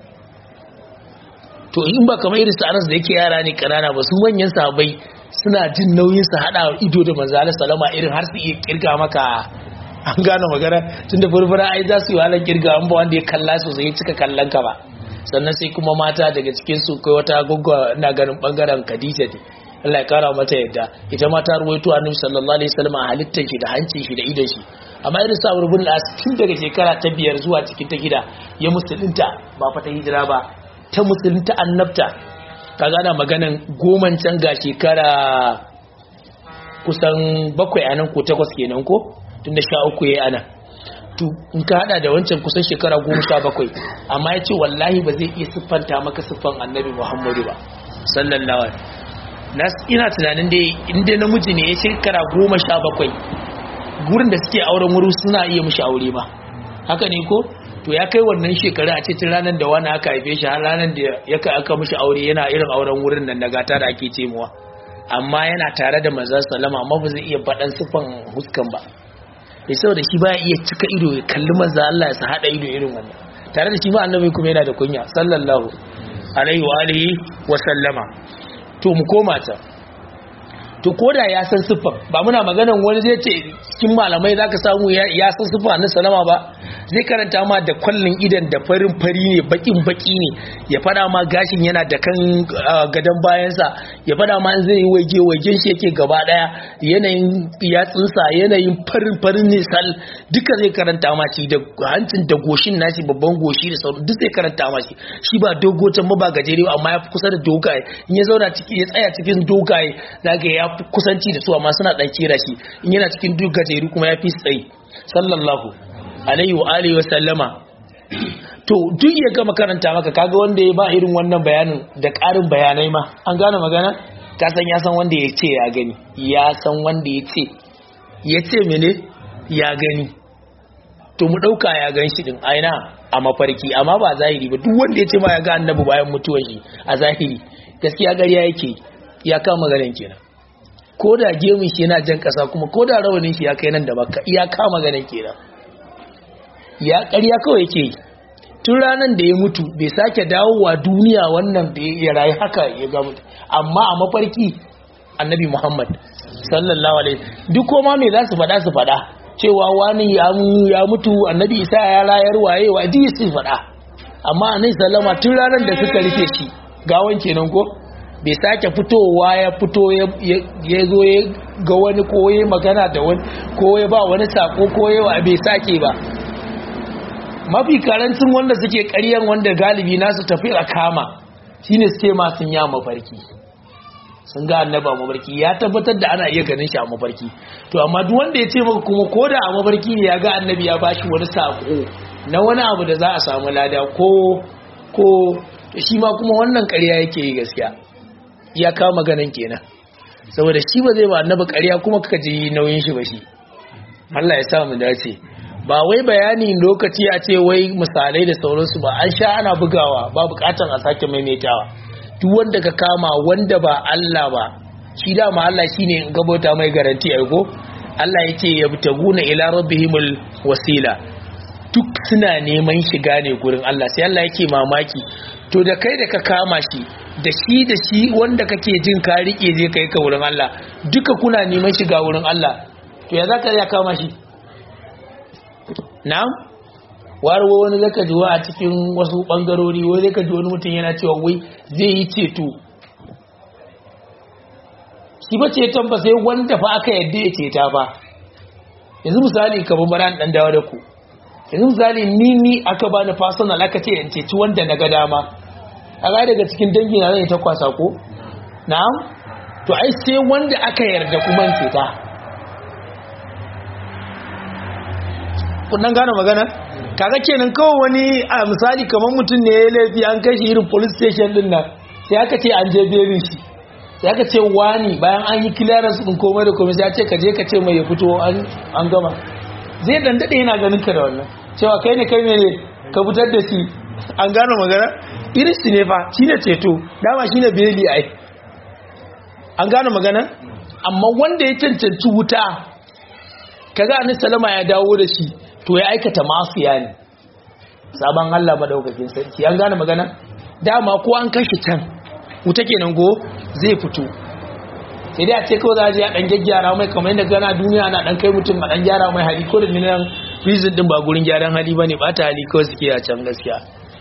Speaker 1: to in ba kamar irin sa'anas da yake yara ne kanana ba su manyan sabai suna jin nauyin su hada ido da manzo Allah salama irin har su iya kirga maka an gane magana tunda furfura ai za su yi halar kirga an ba wanda ya kalla sosai ya cika kallon ka ba sannan sai kuma mata daga cikin su kai wata goggo ina ganin bangaren Khadija ne Allah ya kara mata yadda ita ma ta ruwaito annabi sallallahu alaihi wasallam a halittar shi da hancin shi da idon shi amma irin sa rubun as tun daga shekara ta biyar zuwa cikin ta gida ya musulunta ba fa ta hijira ba ta musulunta annabta kaga ana maganan goman can ga shekara kusan bakwai anan ko takwas kenan ko tunda sha uku yayi anan to in ka hada da wancan kusan shekara goma sha bakwai amma ya ce wallahi ba zai iya siffanta maka siffan annabi muhammadu ba sallallahu alaihi ina tunanin dai inda namiji ne ya shekara goma sha bakwai gurin da suke auren wuri suna iya mishi aure ba haka ne ko to ya kai wannan shekara a cikin ranar da wani aka haife shi har ranar da ya kai aka mishi aure yana irin auren wurin nan na gata da ake ce muwa amma yana tare da manzon sallama amma ba zai iya faɗan siffan huskan ba ya saboda shi baya iya cika ido ya kalli manzo Allah ya sa hada ido irin wannan tare da shi ba annabi kuma yana da kunya sallallahu alaihi wa alihi wa sallama to mu koma ta to koda ya san siffar ba muna maganan wani zai ce cikin malamai zaka samu ya san siffar na salama ba zai karanta ma da kwallon idan da farin fari ne bakin baki ne ya fada ma gashin yana da kan gadon bayansa ya fada ma zai yi waje wajen shi yake gaba daya yanayin yatsunsa yanayin farin farin ne sal duka zai karanta ma shi da hancin da goshin nashi babban goshi da sauran duk zai karanta ma shi shi ba dogotan ba ba gajere amma ya fi kusa da dogaye in ya zauna ciki ya tsaya cikin dogaye zaka ya fi kusanci da su amma suna dan kera shi in yana cikin duk gajeru kuma ya fi tsayi sallallahu alaihi wa alihi wa sallama to duk ya gama karanta maka kaga wanda ya ba irin wannan bayanin da ƙarin bayanai ma an gane magana ka san ya san wanda ya ce ya gani ya san wanda ya ce ya ce mene ya gani to mu ɗauka ya gan shi din aina a mafarki amma ba zahiri ba duk wanda ya ce ma ya ga annabi bayan mutuwar shi a zahiri gaskiya gariya yake ya kama ganin kenan ko da gemun shi yana jan ƙasa kuma ko da rawanin shi ya kai nan da makka ya kama ganin kenan ya ƙarya kawai yake yi tun ranar da ya mutu bai sake dawowa duniya wannan da ya rayu haka ya ga mutu amma a mafarki annabi muhammad sallallahu alaihi duk koma mai za su faɗa su faɗa cewa wani ya mutu annabi isa ya rayar waye wa ji su faɗa amma annabi sallama tun ranar da suka rufe shi gawan kenan ko bai sake fitowa ya fito ya zo ya ga wani ko ya magana da wani ko ya ba wani sako ko ya bai sake ba mafi karancin wanda suke ƙaryan wanda galibi nasu tafi a kama shine suke ma sun ya mafarki sun ga annaba mafarki ya tabbatar da ana iya ganin shi a mafarki to amma duk wanda ya ce maka kuma ko da a mafarki ne ya ga annabi ya bashi wani sako na wani abu da za a samu lada ko ko shi ma kuma wannan ƙarya yake yi gaskiya ya kama ganin kenan saboda shi ba zai ba annabi ƙarya kuma ka ji nauyin shi ba shi Allah ya sa mu dace ba wai bayani lokaci a ce wai misalai da sauransu ba an sha ana bugawa ba bukatan a sake maimaitawa duk wanda ka kama wanda ba Allah ba shi dama Allah shine in gabata mai garanti ai ko Allah yake yabtaguna ila rabbihimul wasila duk suna neman shiga ne gurin Allah sai Allah yake mamaki to da kai da ka kama shi da shi da shi wanda kake jin ka rike je kai ka wurin Allah duka kuna neman shiga wurin Allah to ya zaka ya kama shi na'am warwa wani zaka ji a cikin wasu bangarori wai zaka ji wani mutum yana cewa wai zai yi ceto shi ba ceton ba sai wanda fa aka yadda ya ceta ba yanzu misali kamar bara dan dawo da ku yanzu misali ni ni aka bani personal aka ce in ceci wanda na ga dama a ga daga cikin dangi na zai ta kwasa ko na'am to ai sai wanda aka yarda kuma in ceta kunnan gane magana kaga kenan kawai wani a misali kamar mutum ne ya laifi an kai shi irin police station din nan sai aka ce an je berin shi sai aka ce wani bayan an yi clearance din komai da komai sai ya ce ka je ka ce mai ya fito an gama zai dan dade yana ganin ka da wannan cewa kai ne kai ne ka fitar da shi an gane magana irin shi ne fa shine ceto dama shine beli ai an gane magana amma wanda ya cancanci wuta kaga annabi salama ya dawo da shi to ya aikata masiya ne sabon Allah madaukakin sarki an gane magana dama ko an kashi can wuta kenan go zai fito sai dai a ce kawai za a je a dan gyaggyara mai kamar yadda gana duniya na dan kai mutum a dan gyara mai hali ko da nan prison din ba gurin gyaran hali bane ba ta hali kawai suke a can gaskiya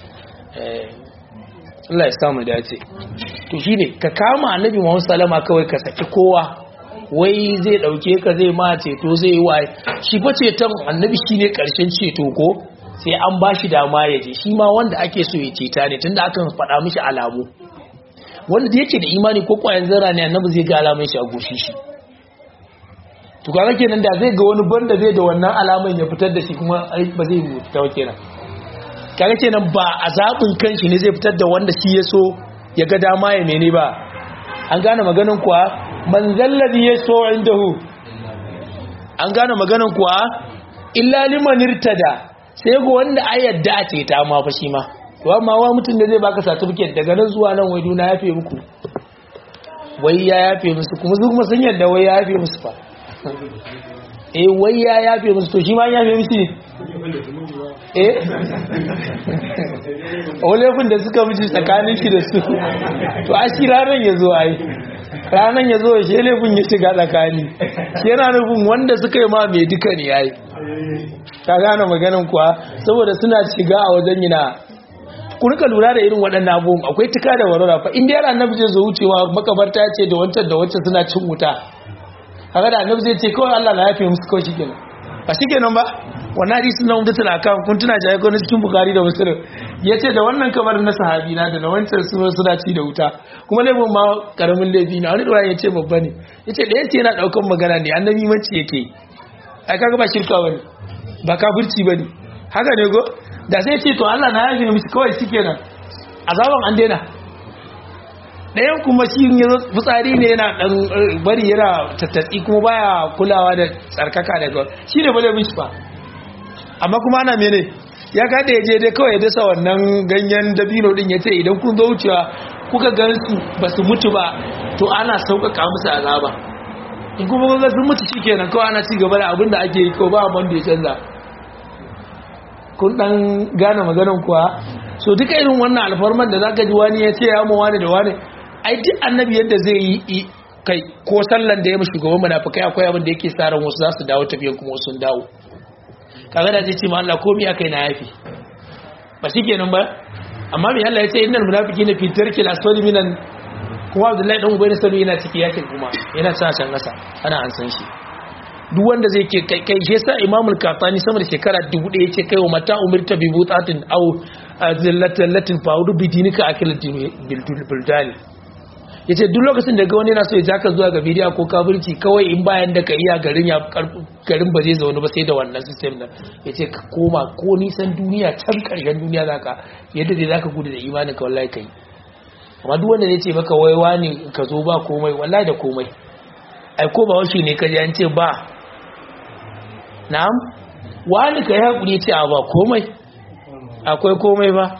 Speaker 1: Allah ya samu dace to shine ka kama annabi Muhammad sallama kawai ka saki kowa wai zai dauke ka zai ma ceto zai yi waye shi fa ceton annabi shine karshen ceto ko sai an bashi dama ya je shi ma wanda ake so ya ceta ne tunda akan faɗa mishi alamu wanda da yake da imani ko kwayan zara ne annabi zai ga alamun shi a goshi shi to kaga kenan da zai ga wani banda zai da wannan alaman ya fitar da shi kuma ba zai fita kenan kaga kenan ba a zaɓin kanshi ne zai fitar da wanda shi ya so ya ga dama ya mene ba an gane maganin kuwa man zallabi ya so indahu an gane maganin kuwa illa liman irtada sai ga wanda a yadda a ceta ma fa shi ma to amma wa mutum da zai baka certificate daga nan zuwa nan wai duna yafe muku wai ya yafe musu kuma su kuma sun yadda wai ya yafe musu fa eh wai ya yafe musu to shi ma ya yafe musu ne eh olefin da suka miji tsakanin shi da su to a shi ranar ya zo ai ranar ya zo shi laifin ya shiga tsakani shi yana nufin wanda suka yi ma mai duka ne yayi ka gane maganin kuwa saboda suna shiga a wajen yana ku rika lura da irin waɗannan abubuwan akwai tuka da warwara fa inda yana annabi zai zo wucewa makabarta ce da wancan da wancan suna cin wuta kaga da annabi zai ce kawai Allah na yafe musu kawai shikenan ba shikenan ba wannan hadisin na umdatul akam kun tuna jaye ko cikin bukari da muslim yace da wannan kamar na sahabi na da na wancan su suna ci da wuta kuma laifin ma karamin laifi na wani dora yace babba ne yace da yace yana daukan magana ne annabi manci yake ai kaga ba shirka bane ba kafirci bane haka ne go da sai ce to Allah na yafe musu kawai shikenan azaban an daina ɗayan kuma shi ya zo fitsari ne yana ɗan bari yana tattatsi kuma baya kulawa da tsarkaka daga shi ne bale mishi ba amma kuma ana mene ya kada ya je dai kawai ya dasa wannan ganyen dabino din ya ce idan kun zo wucewa kuka gan su ba su mutu ba to ana sauƙaƙa musu azaba in kuma kuka sun mutu shikenan kawai ana ci gaba da abin da ake yi ko ba abin da ya canza kun dan gane maganan kuwa so duka irin wannan alfarman da zaka ji wani ya ce ya mu wani da wani ai duk annabi yadda zai yi kai ko sallan da ya mashi shugaban munafikai akwai abin da yake sa ran wasu za su dawo tafiyan kuma wasu sun dawo kaga da zai ce ma Allah komai akai na yafi ba shikenan ba amma me Allah ya ce innal munafiqina fi tarkil asfali minan kuma Abdullahi dan Ubay sanu yana ciki yakin kuma yana sa can kasa ana an san shi duk wanda zai ke kai kai shi yasa Imamul Kafani sama da shekara 1000 yace kai wa mata umirta bi butatin aw zillatin latin fa'udu bi dinika akilatin bil buldani ya ce duk lokacin da ga wani yana so ya jaka zuwa ga bidiya ko kafirci kawai in bayan da ka iya garin ya garin ba zai zaune ba sai da wannan system nan ya ce ka koma ko nisan duniya can karshen duniya za ka yadda dai za ka gudu da imanin ka wallahi kai amma duk wanda zai ce maka wai wani ka zo ba komai wallahi da komai ai ko ba wasu ne ka ji an ce ba na'am wani ka yi hakuri ce a ba komai akwai komai ba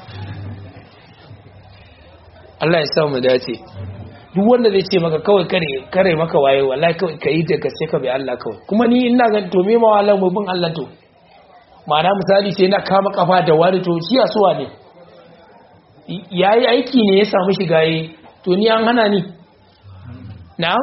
Speaker 1: Allah ya sa mu dace duk wanda zai ce maka kawai kare kare maka waye wallahi kawai kai da gaske ka bai Allah kawai kuma ni ina ga to me ma wallahi mu bin Allah to ma'ana misali sai na kama kafa da wani to shi asuwa ne yayi aiki ne ya samu shiga yi to ni an hana ni na'am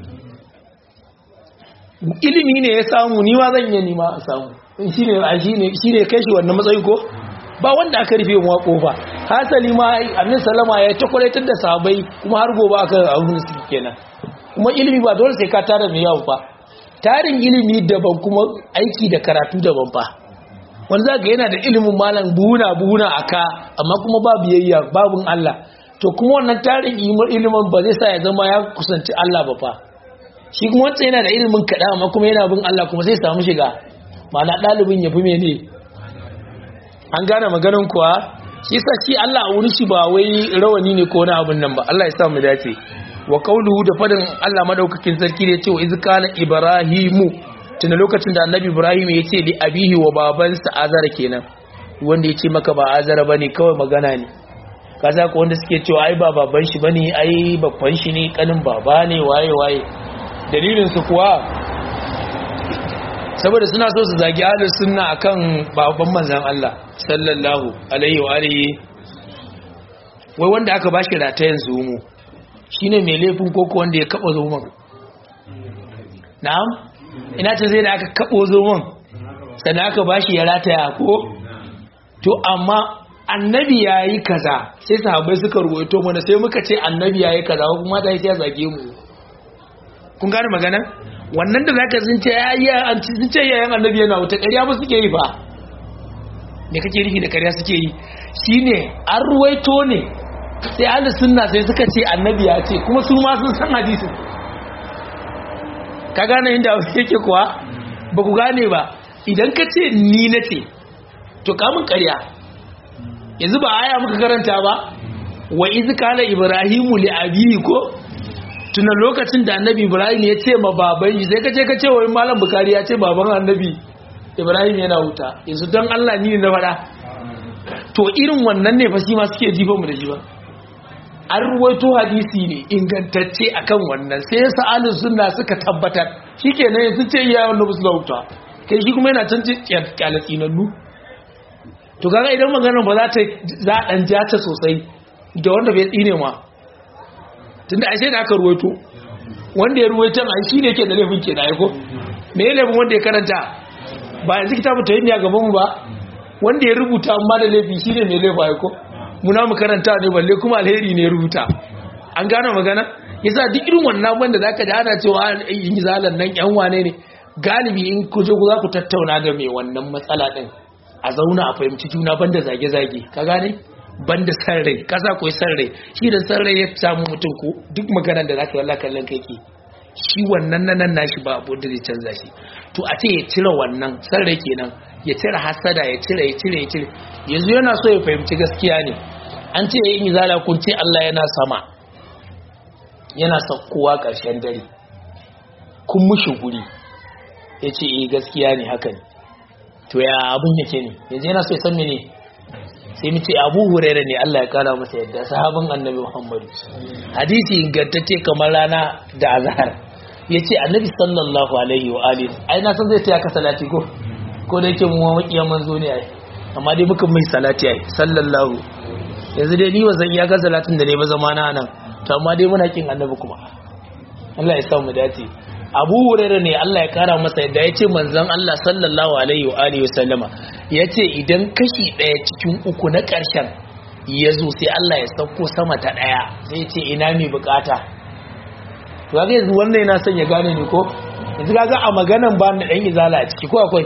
Speaker 1: ilimi ne ya samu ni ma zan yi ni ma a samu shine shine shine kai shi wannan matsayi ko ba wanda aka rufe mu kofa hasali ma annabi sallama ya ta kwalaitar da sahabbai kuma har gobe aka abun su kenan kuma ilimi ba dole sai ka tara mai yawo ba tarin ilimi daban kuma aiki da karatu daban fa wanda zaka yana da ilimin malam buhuna buhuna aka amma kuma ba biyayya babun Allah to kuma wannan tarin ilimin ba zai sa ya zama ya kusanci Allah ba fa shi kuma wancan yana da ilimin kada amma kuma yana bin Allah kuma sai samu shiga ma'ana ɗalibin ya fi mene an gane maganin kuwa shi sa shi Allah a wurin shi ba wai rawani ne ko wani abun nan ba Allah ya sa mu dace wa qawluhu da fadin Allah madaukakin sarki da cewa iz kana ibrahimu tuna lokacin da annabi ibrahim ya ce li abihi wa babansa azara kenan wanda ya ce maka ba azara bane kawai magana ne kaza ko wanda suke cewa ai ba baban shi bane ai babban shi ne kanin baba ne waye waye dalilin su kuwa saboda suna so su zagi ahlus sunna akan babban manzon Allah sallallahu alaihi wa alihi wai wanda aka bashi ratayen zumu shine mai laifin koko wanda ya kaba zumun na'am ina ce zai da aka kabo zumun sannan aka bashi ya rataya ko to amma annabi yayi kaza sai sahabbai suka ruwaito mana sai muka ce annabi yayi kaza kuma dai sai ya zage mu kun gane magana wannan da zaka sun ce ya sun ce yayan annabi yana wuta ƙarya ba suke yi ba me kake nufi da ƙarya suke yi shine an ruwaito ne sai ahlus sunna sai suka ce annabi ya ce kuma su ma sun san hadisin ka gane inda yake kuwa ba ku gane ba idan ka ce ni na ce to kamun ƙarya yanzu ba aya muka karanta ba wa iz kana ibrahimu li abihi ko tunan lokacin da annabi ibrahim ya ce ma baban shi sai ka ce ka ce wai malam bukari ya ce baban annabi ibrahim yana wuta yanzu don allah ni na faɗa to irin wannan ne fa shi ma suke jifa mu da shi ba
Speaker 2: an ruwaito hadisi ne ingantacce akan wannan sai sa'alin sunna suka tabbatar shikenan yanzu ce iya wannan musu lauta kai shi kuma yana can kyalatsi na nu to kaga idan maganar ba za ta za a dan jata sosai da wanda bai tsine ma tunda ashe da aka ruwaito wanda ya ruwaito ai shi ne yake da laifin ke da aiko me ya laifin wanda ya karanta ba yanzu kitabu ta yi a gaban mu ba wanda ya rubuta amma da laifi shi ne mai laifa aiko muna mu karanta ne balle kuma alheri ne ya rubuta an gane magana yasa duk irin wannan wanda zaka ji ana cewa yin zalan nan yan wane ne galibi in ku je ku za ku tattauna da mai wannan matsala din a zauna a fahimci juna banda zage-zage ka gane banda san rai kasa koyi san rai shi da san rai ya samu mutum ko duk maganar da zaka yi wallahi kallon kai ke shi wannan nan nashi ba abu da zai canza shi to a ce ya cire wannan san rai kenan ya cire hasada ya cire ya cire ya cire yanzu yana so ya fahimci gaskiya ne an ce yin izala kun ce Allah yana sama yana saukowa ƙarshen dare kun mushi guri ya ce eh gaskiya ne haka ne to ya abin yake ne yanzu yana so ya san mene sai mu ce abu huraira ne Allah ya kara masa yadda sahabin annabi Muhammadu hadisi ingantacce kamar rana da azhar yace annabi sallallahu alaihi wa alihi ai na san zai taya ka salati ko ko da yake mu makiyan manzo ne ai amma dai muka mai salati ai sallallahu yanzu dai ni wazan iya ga salatin da ne ba zamana nan to amma dai muna kin annabi kuma Allah ya sa mu dace Abu Hurairah ne Allah ya kara masa yadda yace manzon Allah sallallahu alaihi wa alihi wasallama yace idan kashi daya cikin uku na karshen yazo sai Allah ya sauko sama ta daya sai yace ina mai bukata to kaga yanzu wannan yana son ya gane ni ko yanzu kaga a maganan ba na dan izala a ciki ko akwai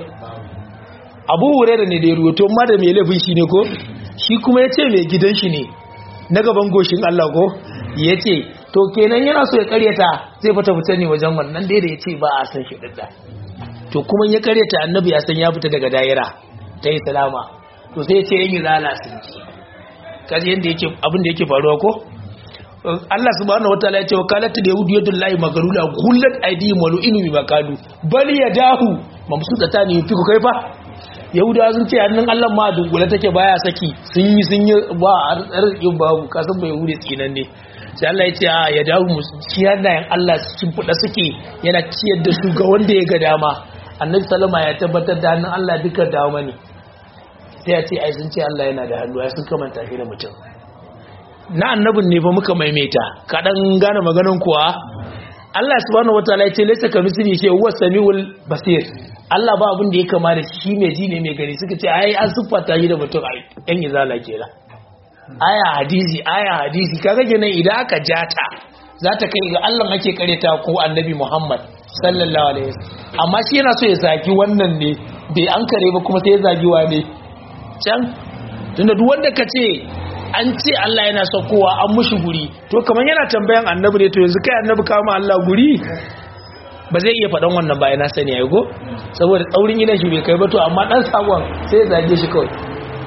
Speaker 2: Abu Hurairah ne da ya ruwato amma da mai laifin shi ne ko shi kuma yace mai gidan shi ne na gaban goshin Allah ko yace to kenan yana so ya karyata zai fita fita ne wajen wannan dai da ya ce ba a san shi dadda to kuma ya karyata annabi ya san ya fita daga daira ta yi salama to sai ya ce yin zala sun ji kaji yadda yake abin da yake faruwa ko Allah subhanahu wataala ya ce wakalatu da yahudu yadullahi magarula gullat aidihim wa lu'inu bi makalu bal yadahu mamsudata ne fi ku kai fa yahudawa sun ce hannun Allah ma dunkule take baya saki sun yi sun yi ba arzikin babu kasan bai yahudu tsinan ne sai Allah ya ce a ya dawo mu ciyar da yan Allah cikin fuda suke yana ciyar da su ga wanda ya ga dama annabi sallama ya tabbatar da hannun Allah duka dama ne sai ya ce ai sun ce Allah yana da hannu ya sun kamanta shi da mutum na annabin ne fa muka maimaita kaɗan gane maganin kuwa Allah subhanahu wataala ya ce laysa kamithlihi shay'un huwa samiul basir Allah ba abin da ya kama da shi mai ji ne mai gani suka ce ai an siffata shi da mutum ai yan izala kenan aya hadisi aya hadisi kaga kenan idan aka jata za ta kai ga Allah ake kareta ko annabi Muhammad sallallahu alaihi wasallam amma shi yana so ya zagi wannan ne bai an kare ba kuma sai ya zagi wane can tunda duk wanda ka ce an ce Allah yana saukowa an mushi guri to kamar yana tambayan annabi ne to yanzu kai annabi kama Allah guri ba zai iya faɗan wannan ba yana sani ya go saboda tsaurin gidan shi bai kai ba to amma dan sakon sai ya zage shi kawai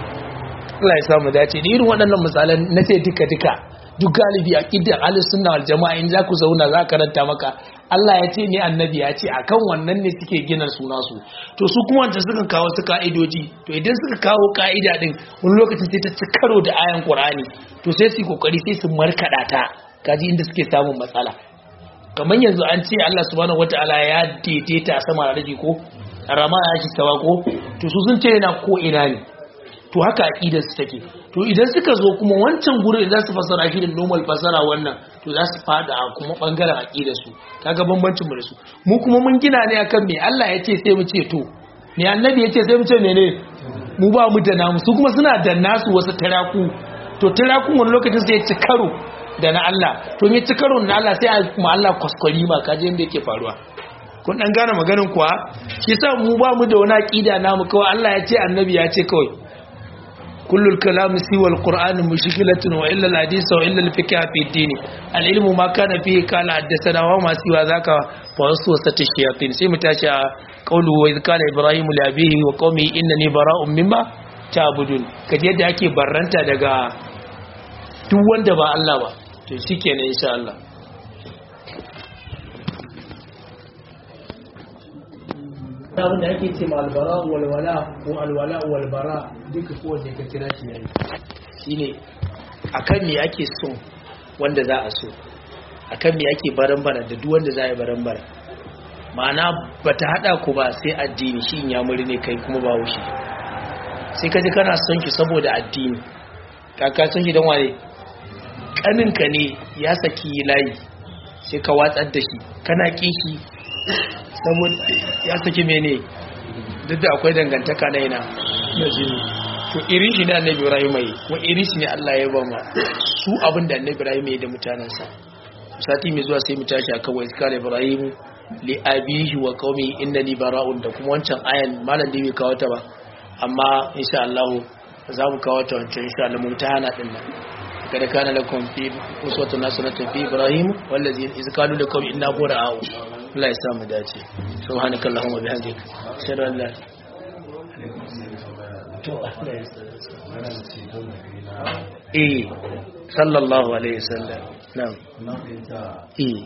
Speaker 2: Allah ya samu dace da irin waɗannan misalan na ce duka duka duk galibi a ƙiddar ahlus sunna wal jama'a in za ku zauna za karanta maka Allah ya ce ne annabi ya ce akan wannan ne suke gina suna su to su kuma wanda suka kawo su ka'idoji to idan suka kawo ka'ida din wani lokacin sai ta ci karo da ayan Qur'ani to sai su kokari sai su markada ta kaji inda suke samun matsala kamar yanzu an ce Allah subhanahu wataala ya daidaita a sama da ko rama ya shi tawa ko to su sun ce yana ko ina ne to haka aqidar su take to idan suka zo kuma wancan gurin za su fasara shi da normal fasara wannan to za su fada a kuma bangaren aqidar su kaga bambancin mu da su mu kuma mun gina ne akan me Allah ya ce sai mu ce to me annabi ya ce sai mu ce mene mu ba mu da namu su kuma suna da nasu wasu taraku to tarakun wani lokacin sai ya ci karo da na Allah to me ci karo na Allah sai a kuma Allah kwaskwari ma kaje inda yake faruwa kun dan gane maganin kuwa shi yasa mu ba mu da wani aqida namu kawai Allah ya ce annabi ya ce kawai كل الكلام سوى القرآن مشكلة وإلا الحديث وإلا الفقه في الدين العلم ما كان فيه قال حدثنا وما سوى ذاك فوسوسة الشياطين سيما تاشا قوله وإذ قال إبراهيم لأبيه وقومه إنني براء مما تعبدون kaji yadda ake barranta daga duk wanda ba Allah ba to shikenan insha Allah abin da ake ce ma albara walwala ko alwala walbara duka kowanne ka kira shi yayi shine akan me ake so wanda za a so akan me ake baran-baran da duk wanda za a yi baran-baran ma'ana ba ta haɗa ku ba sai addini shi in yamuri ne kai kuma ba wushi sai ka ji kana son shi saboda addini kaka son shi don wane ƙaninka ne ya saki layi sai ka watsar da shi kana kishi saboda ya saki mene duk da akwai dangantaka na yana na jini to irin shi ne annabi ibrahim yi kuma irin shi ne Allah ya ba ma su abin da annabi ibrahim ya yi da mutanensa sati mai zuwa sai mu tashi akan wa iskar ibrahim li abihi wa qaumi innani bara'un da kuma wancan ayan malam da bai kawo ta ba amma insha Allah za mu kawo ta wancan insha Allah mun ta hana din nan kada kana lakum fi uswatun hasanatun fi ibrahim wallazi iz qalu lakum inna bura'u Allah ya sa mu dace subhanakallahumma bihamdika ashhadu an la to Allah ya eh sallallahu alaihi wasallam na'am eh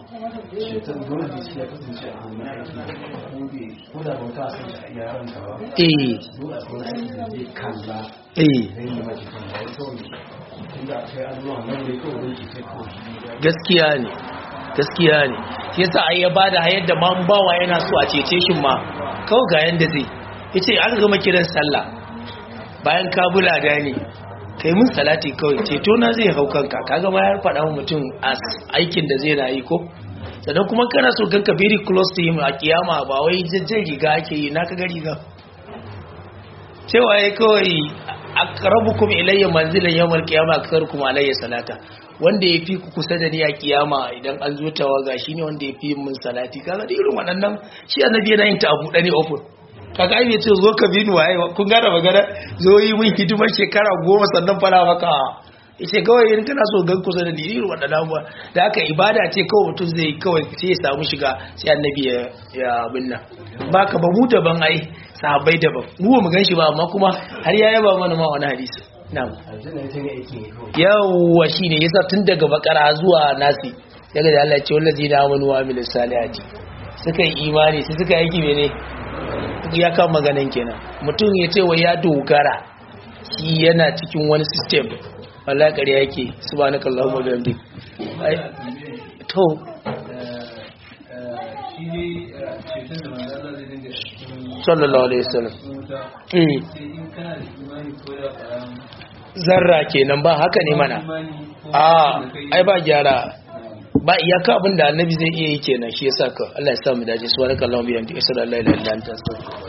Speaker 2: eh eh gaskiya ne gaskiya ne shi yasa ai ya bada hayar da man bawa yana so a cece shi ma kawai ga yanda zai yace aka gama kiran sallah bayan ka bula da ne kai mun salati kawai ceto na zai hau kanka kaga ma ya faɗa wa mutum aikin da zai rayu ko sannan kuma kana so ganka very close to him a kiyama ba wai jajjen riga ake yi na kaga riga cewa ya kawai aqrabukum ilayya manzilan yawmal qiyamah aktharukum alayya salata wanda ya fi ku kusa da ni a kiyama idan an zo tawaga shine wanda ya fi mun salati kaga da irin waɗannan shi annabi yana yin ta abu ɗani open kaga ai ce zo ka bini waye kun gane magana zo yi mun hidimar shekara goma sannan fara maka yace kawai in kana so gan kusa da dinin wadannan abuwa da aka ibada ce kawai mutum zai kawai sai ya samu shiga sai annabi ya ya abin nan baka ba mu daban ai sahabbai daban mu ba mu gan shi ba amma kuma har ya yaba mana ma wani hadisi na'am yawwa shine yasa tun daga bakara zuwa nasi daga da Allah ya ce wallazina amanu wa amilus salihati suka yi imani sai suka yi mene ya kan maganin kenan mutum ya ce wa ya dogara shi yana cikin wani system wala ƙarya yake subhanaka allahumma wa bihamdik to sallallahu alaihi wasallam zarra kenan ba haka ne mana a ai ba gyara ba iyaka abin da annabi zai iya yi kenan shi yasa ka Allah ya sa mu dace subhanaka allahumma wa bihamdika ashhadu an la ilaha illa anta astaghfiruka